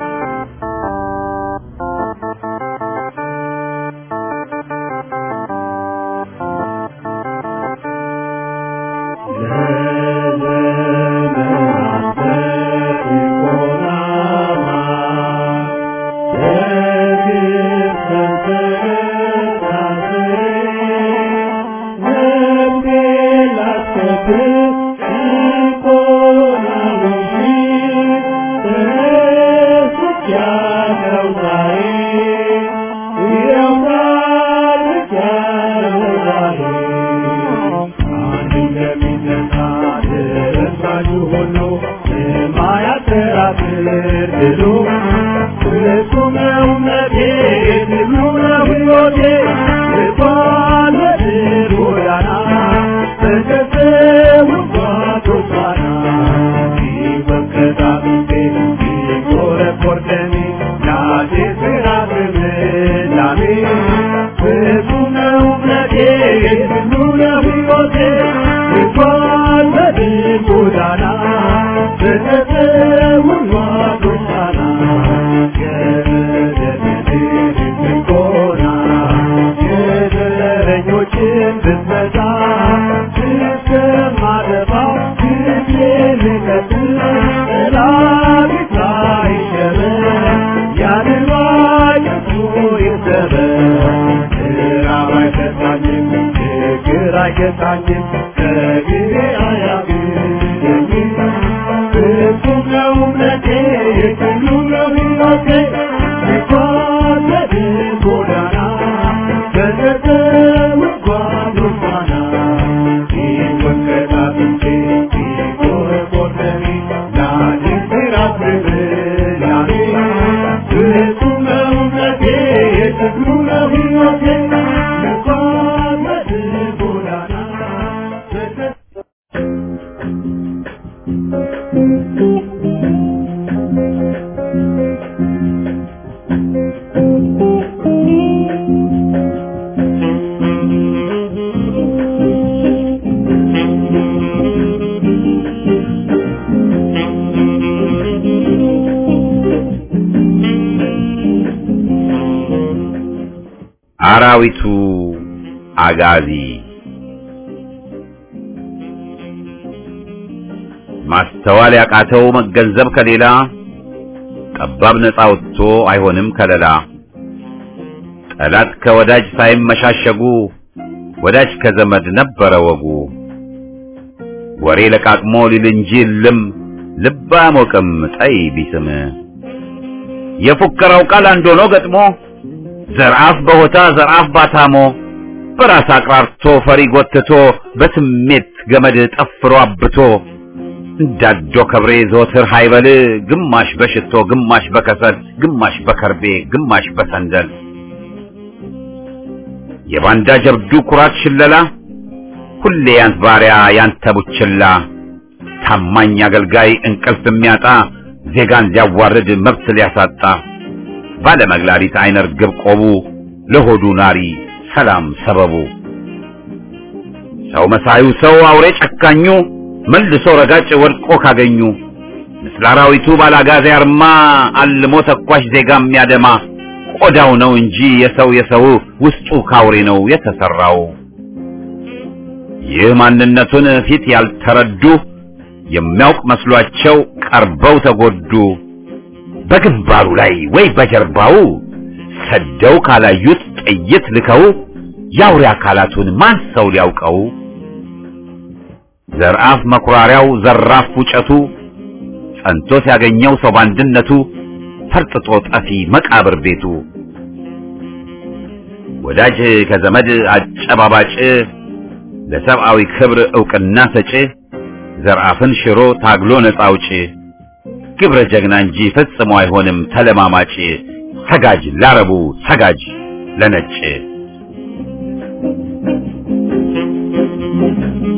አራዊቱ አጋዚ ማስተዋል ያቃተው መገንዘብ ከሌላ ጠባብ ነፃ ወጥቶ አይሆንም ከለላ ጠላት ከወዳጅ ሳይመሻሸጉ ወዳጅ ከዘመድ ነበረ ወጉ ወሬ ለቃቅሞ ሊል እንጂ ልም ልብ አያሞቅም ጠይ ቢስም የፉከራው ቃል አንድ ሆኖ ገጥሞ ዘርአፍ በሆታ ዘርአፍ ባታሞ በራስ አቅራርቶ ፈሪ ጎትቶ በስሜት ገመድ ጠፍሮ አብቶ እንዳዶ ከብሬ ዘወትር ሃይበል ግማሽ በሽቶ ግማሽ በከሰል ግማሽ በከርቤ ግማሽ በሰንደል የባንዳ ጀብዱ ኩራት ሽለላ ሁሌ ያንት ባሪያ ያንተ ቡችላ ታማኝ አገልጋይ እንቅልፍ የሚያጣ ዜጋን ሊያዋርድ መብት ሊያሳጣ ባለመግላሊት አይነ ርግብ ቆቡ ለሆዱ ናሪ ሰላም ሰበቡ ሰው መሳዩ ሰው አውሬ ጨካኙ መልሶ ረጋጭ ወድቆ ካገኙ ምስለ አራዊቱ ባላጋዜ አርማ አልሞ ተኳሽ ዜጋ የሚያደማ ቆዳው ነው እንጂ የሰው የሰው ውስጡ ካውሬ ነው የተሰራው። ይህ ማንነቱን ፊት ያልተረዱ የሚያውቅ መስሏቸው ቀርበው ተጎዱ። በግንባሩ ላይ ወይ በጀርባው ሰደው ካላዩት ጥይት ልከው የአውሬ አካላቱን ማን ሰው ሊያውቀው? ዘርአፍ መኩራሪያው ዘራፍ ውጨቱ ጸንቶ ሲያገኘው ሰው ባንድነቱ ፈርጥጦ ጠፊ መቃብር ቤቱ ወዳጅ ከዘመድ አጨባባጭ ለሰብአዊ ክብር ዕውቅና ሰጪ ዘርአፍን ሽሮ ታግሎ ነፃ አውጪ ግብረ ጀግና እንጂ ፈጽሞ አይሆንም ተለማማጭ ሰጋጅ ላረቡ ሰጋጅ ለነጭ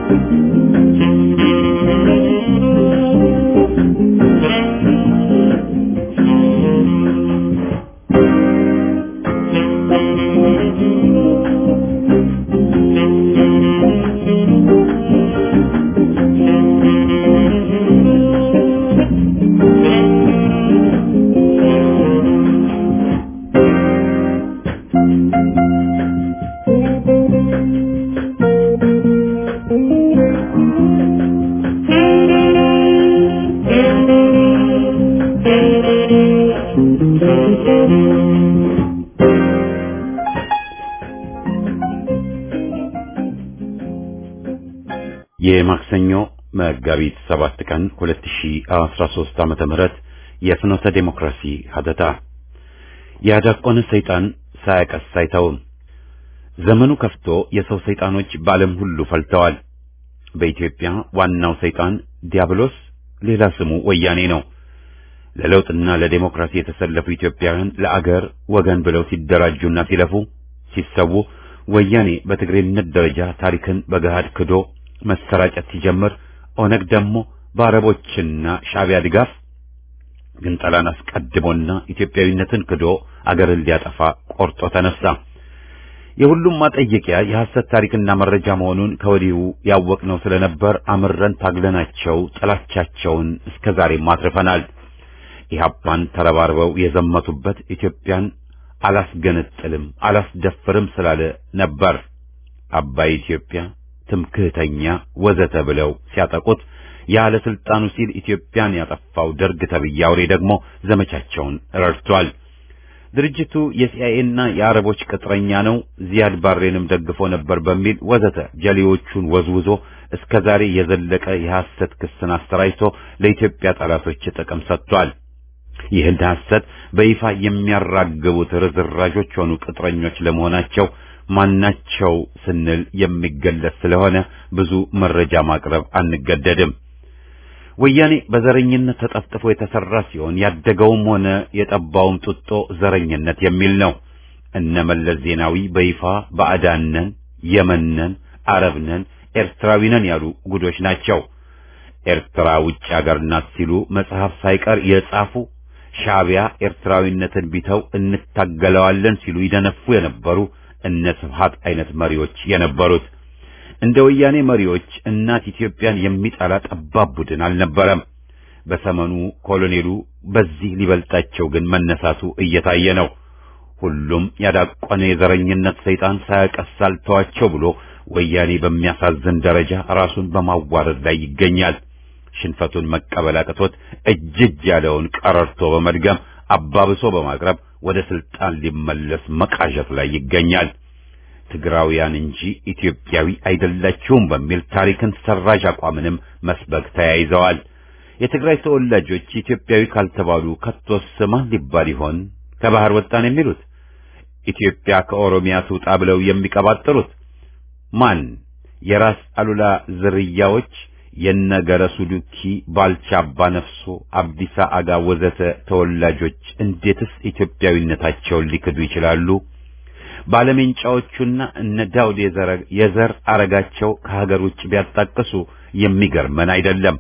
የማክሰኞ መጋቢት 7 ቀን 2013 ዓመተ ምህረት የፍኖተ ዴሞክራሲ ሀተታ ያዳቆነ ሰይጣን ሳያቀስ አይተውም። ዘመኑ ከፍቶ የሰው ሰይጣኖች በዓለም ሁሉ ፈልተዋል። በኢትዮጵያ ዋናው ሰይጣን ዲያብሎስ፣ ሌላ ስሙ ወያኔ ነው። ለለውጥና ለዴሞክራሲ የተሰለፉ ኢትዮጵያውያን ለአገር ወገን ብለው ሲደራጁና ሲለፉ ሲሰዉ ወያኔ በትግሬነት ደረጃ ታሪክን በገሃድ ክዶ መሰራጨት ሲጀምር ኦነግ ደግሞ በአረቦችና ሻዕቢያ ድጋፍ ግንጠላን አስቀድሞና ኢትዮጵያዊነትን ክዶ አገርን ሊያጠፋ ቆርጦ ተነሳ። የሁሉም ማጠየቂያ የሐሰት ታሪክና መረጃ መሆኑን ከወዲሁ ያወቅነው ስለነበር አምረን ታግለናቸው ጥላቻቸውን እስከ ዛሬም አትርፈናል። ኢህአፓን ተረባርበው የዘመቱበት ኢትዮጵያን አላስገነጥልም አላስደፍርም ስላለ ነበር። አባይ ኢትዮጵያ ትምክህተኛ ወዘተ ብለው ሲያጠቁት ያለ ስልጣኑ ሲል ኢትዮጵያን ያጠፋው ደርግ ተብዬ አውሬ ደግሞ ዘመቻቸውን ረድቷል። ድርጅቱ የሲአይኤና የአረቦች ቅጥረኛ ነው፣ ዚያድ ባሬንም ደግፎ ነበር በሚል ወዘተ ጀሌዎቹን ወዝውዞ እስከ ዛሬ የዘለቀ የሐሰት ክስን አሰራጭቶ ለኢትዮጵያ ጠላቶች ጥቅም ሰጥቷል። ይህን ሐሰት በይፋ የሚያራግቡት ርዝራዦች ሆኑ ቅጥረኞች ለመሆናቸው ማናቸው ስንል የሚገለጽ ስለሆነ ብዙ መረጃ ማቅረብ አንገደድም። ወያኔ በዘረኝነት ተጠፍጥፎ የተሰራ ሲሆን ያደገውም ሆነ የጠባውም ጡጦ ዘረኝነት የሚል ነው። እነ መለስ ዜናዊ በይፋ ባዕዳነን፣ የመነን፣ አረብነን፣ ኤርትራዊነን ያሉ ጉዶች ናቸው። ኤርትራ ውጭ አገር ናት ሲሉ መጽሐፍ ሳይቀር የጻፉ ሻዕቢያ ኤርትራዊነትን ቢተው እንታገለዋለን ሲሉ ይደነፉ የነበሩ እነ ስብሐት አይነት መሪዎች የነበሩት እንደ ወያኔ መሪዎች እናት ኢትዮጵያን የሚጠላ ጠባብ ቡድን አልነበረም። በሰመኑ ኮሎኔሉ በዚህ ሊበልጣቸው ግን መነሳቱ እየታየ ነው። ሁሉም ያዳቆነ የዘረኝነት ሰይጣን ሳያቀስ አልተዋቸው ብሎ ወያኔ በሚያሳዝን ደረጃ ራሱን በማዋረድ ላይ ይገኛል። ሽንፈቱን መቀበል አቅቶት እጅ እጅ ያለውን ቀረርቶ በመድገም አባብሶ በማቅረብ ወደ ስልጣን ሊመለስ መቃዠት ላይ ይገኛል። ትግራውያን እንጂ ኢትዮጵያዊ አይደላችሁም በሚል ታሪክን ሰራዥ አቋምንም መስበክ ተያይዘዋል። የትግራይ ተወላጆች ኢትዮጵያዊ ካልተባሉ ከቶስ ማን ሊባል ይሆን? ከባህር ወጣን የሚሉት ኢትዮጵያ ከኦሮሚያ ትውጣ ብለው የሚቀባጥሩት ማን? የራስ አሉላ ዝርያዎች የነገረሱ ዱኪ፣ ባልቻ አባ ነፍሶ፣ አብዲሳ አጋ ወዘተ ተወላጆች እንዴትስ ኢትዮጵያዊነታቸውን ሊክዱ ይችላሉ? ባለሜንጫዎቹና እነ ዳውድ የዘር አረጋቸው ከሀገር ውጭ ቢያጣቅሱ የሚገርመን አይደለም።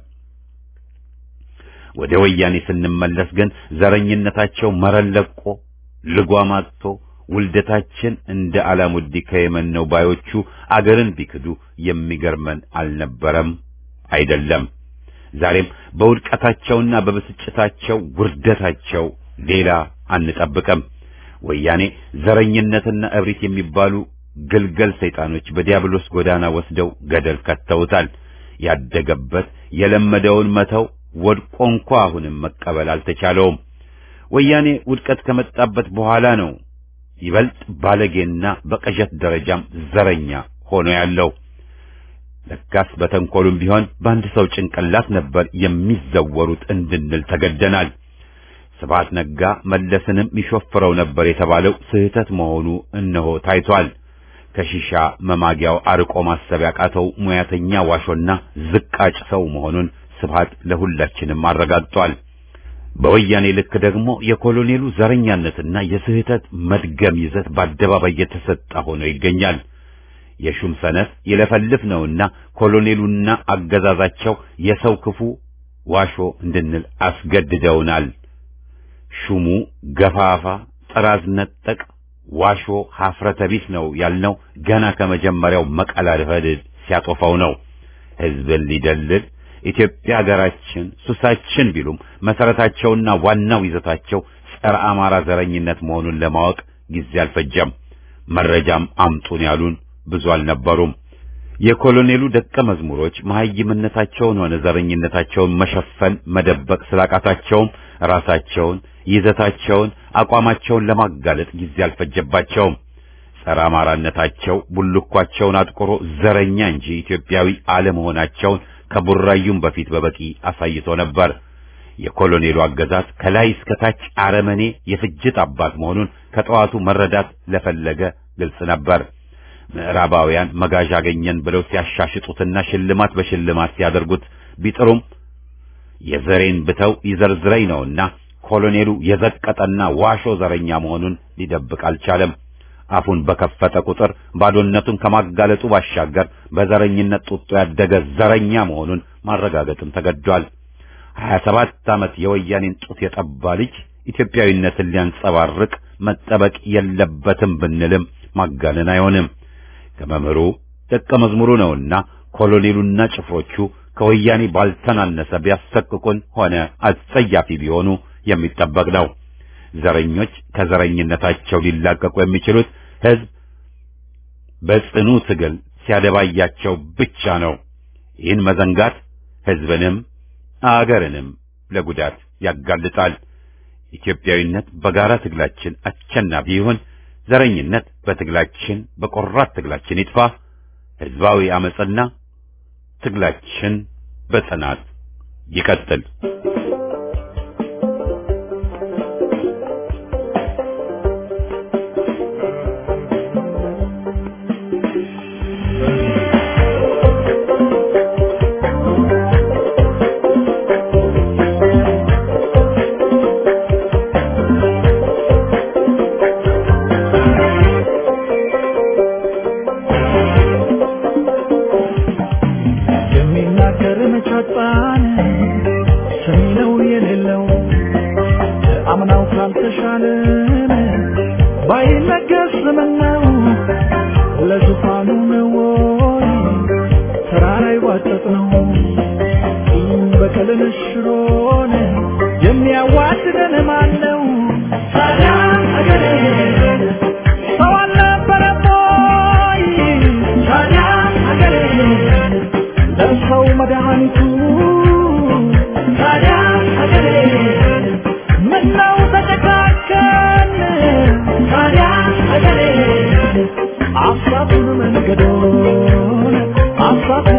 ወደ ወያኔ ስንመለስ ግን ዘረኝነታቸው መረን ለቆ ልጓም አጥቶ ውልደታችን እንደ አላሙዲ ከየመን ነው ባዮቹ አገርን ቢክዱ የሚገርመን አልነበረም አይደለም። ዛሬም በውድቀታቸውና በብስጭታቸው ውርደታቸው ሌላ አንጠብቅም። ወያኔ ዘረኝነትና እብሪት የሚባሉ ግልገል ሰይጣኖች በዲያብሎስ ጎዳና ወስደው ገደል ከተውታል። ያደገበት የለመደውን መተው ወድቆ እንኳ አሁንም መቀበል አልተቻለውም። ወያኔ ውድቀት ከመጣበት በኋላ ነው ይበልጥ ባለጌና በቅዠት ደረጃም ዘረኛ ሆኖ ያለው። ለካስ በተንኮሉም ቢሆን በአንድ ሰው ጭንቅላት ነበር የሚዘወሩት እንድንል ተገደናል። ስብሐት ነጋ መለስንም ይሾፍረው ነበር የተባለው ስህተት መሆኑ እነሆ ታይቷል። ከሺሻ መማጊያው አርቆ ማሰብ ያቃተው ሙያተኛ ዋሾና ዝቃጭ ሰው መሆኑን ስብሐት ለሁላችንም አረጋግጧል። በወያኔ ልክ ደግሞ የኮሎኔሉ ዘረኛነትና የስህተት መድገም ይዘት በአደባባይ የተሰጠ ሆኖ ይገኛል። የሹም ሰነፍ ይለፈልፍ ነውና ኮሎኔሉና አገዛዛቸው የሰው ክፉ ዋሾ እንድንል አስገድደውናል። ሹሙ ገፋፋ፣ ጥራዝ ነጠቅ፣ ዋሾ፣ ሀፍረተ ቢስ ነው ያልነው ገና ከመጀመሪያው መቀላለድ ሲያጦፋው ነው። ህዝብን ሊደልል ኢትዮጵያ ሀገራችን ሱሳችን ቢሉም መሰረታቸውና ዋናው ይዘታቸው ጸረ አማራ ዘረኝነት መሆኑን ለማወቅ ጊዜ አልፈጀም። መረጃም አምጡን ያሉን ብዙ አልነበሩም። የኮሎኔሉ ደቀ መዝሙሮች መሐይምነታቸውን ሆነ ዘረኝነታቸውን መሸፈን መደበቅ ስላቃታቸውም ራሳቸውን፣ ይዘታቸውን፣ አቋማቸውን ለማጋለጥ ጊዜ አልፈጀባቸውም። ጸረ አማራነታቸው ቡልኳቸውን አጥቁሮ ዘረኛ እንጂ ኢትዮጵያዊ አለመሆናቸውን ከቡራዩም በፊት በበቂ አሳይቶ ነበር። የኮሎኔሉ አገዛዝ ከላይ እስከ ታች አረመኔ የፍጅት አባት መሆኑን ከጠዋቱ መረዳት ለፈለገ ግልጽ ነበር። ምዕራባውያን መጋዣ አገኘን ብለው ሲያሻሽጡትና ሽልማት በሽልማት ሲያደርጉት ቢጥሩም የዘሬን ብተው ይዘርዝረኝ ነውና ኮሎኔሉ የዘቀጠና ዋሾ ዘረኛ መሆኑን ሊደብቅ አልቻለም። አፉን በከፈተ ቁጥር ባዶነቱን ከማጋለጡ ባሻገር በዘረኝነት ጡጦ ያደገ ዘረኛ መሆኑን ማረጋገጥም ተገዷል። ሀያ ሰባት ዓመት የወያኔን ጡት የጠባ ልጅ ኢትዮጵያዊነትን ሊያንጸባርቅ መጠበቅ የለበትም ብንልም ማጋነን አይሆንም። ከመምህሩ ደቀ መዝሙሩ ነውና ኮሎኔሉና ጭፍሮቹ ከወያኔ ባልተናነሰ ቢያሰቅቁን ሆነ አስጸያፊ ቢሆኑ የሚጠበቅ ነው። ዘረኞች ከዘረኝነታቸው ሊላቀቁ የሚችሉት ሕዝብ በጽኑ ትግል ሲያደባያቸው ብቻ ነው። ይህን መዘንጋት ሕዝብንም አገርንም ለጉዳት ያጋልጣል። ኢትዮጵያዊነት በጋራ ትግላችን አሸናፊ ይሁን። ዘረኝነት በትግላችን በቆራት ትግላችን ይጥፋ። ሕዝባዊ አመጽና ትግላችን በጽናት ይቀጥል። የሚናገር መቻጣን ሰሚ ነው የሌለው አምናው ካልተሻለን ባይነገር ስምነው ለዙፋኑ ነው ወይ ተራራ ይዋጠጥ ነው ቂም በቀልን ሽሮን የሚያዋድደን ማን ነው ታዲያ አገሬ ሰው አልነበረም ወይ ታዲያ አገሬ ለሰው መድኃኒቱ ታዲያ ሀገሬ ምነው ተጨካከን ታዲያ ሀገሬ አሳቱን መንገዶን አሳቱን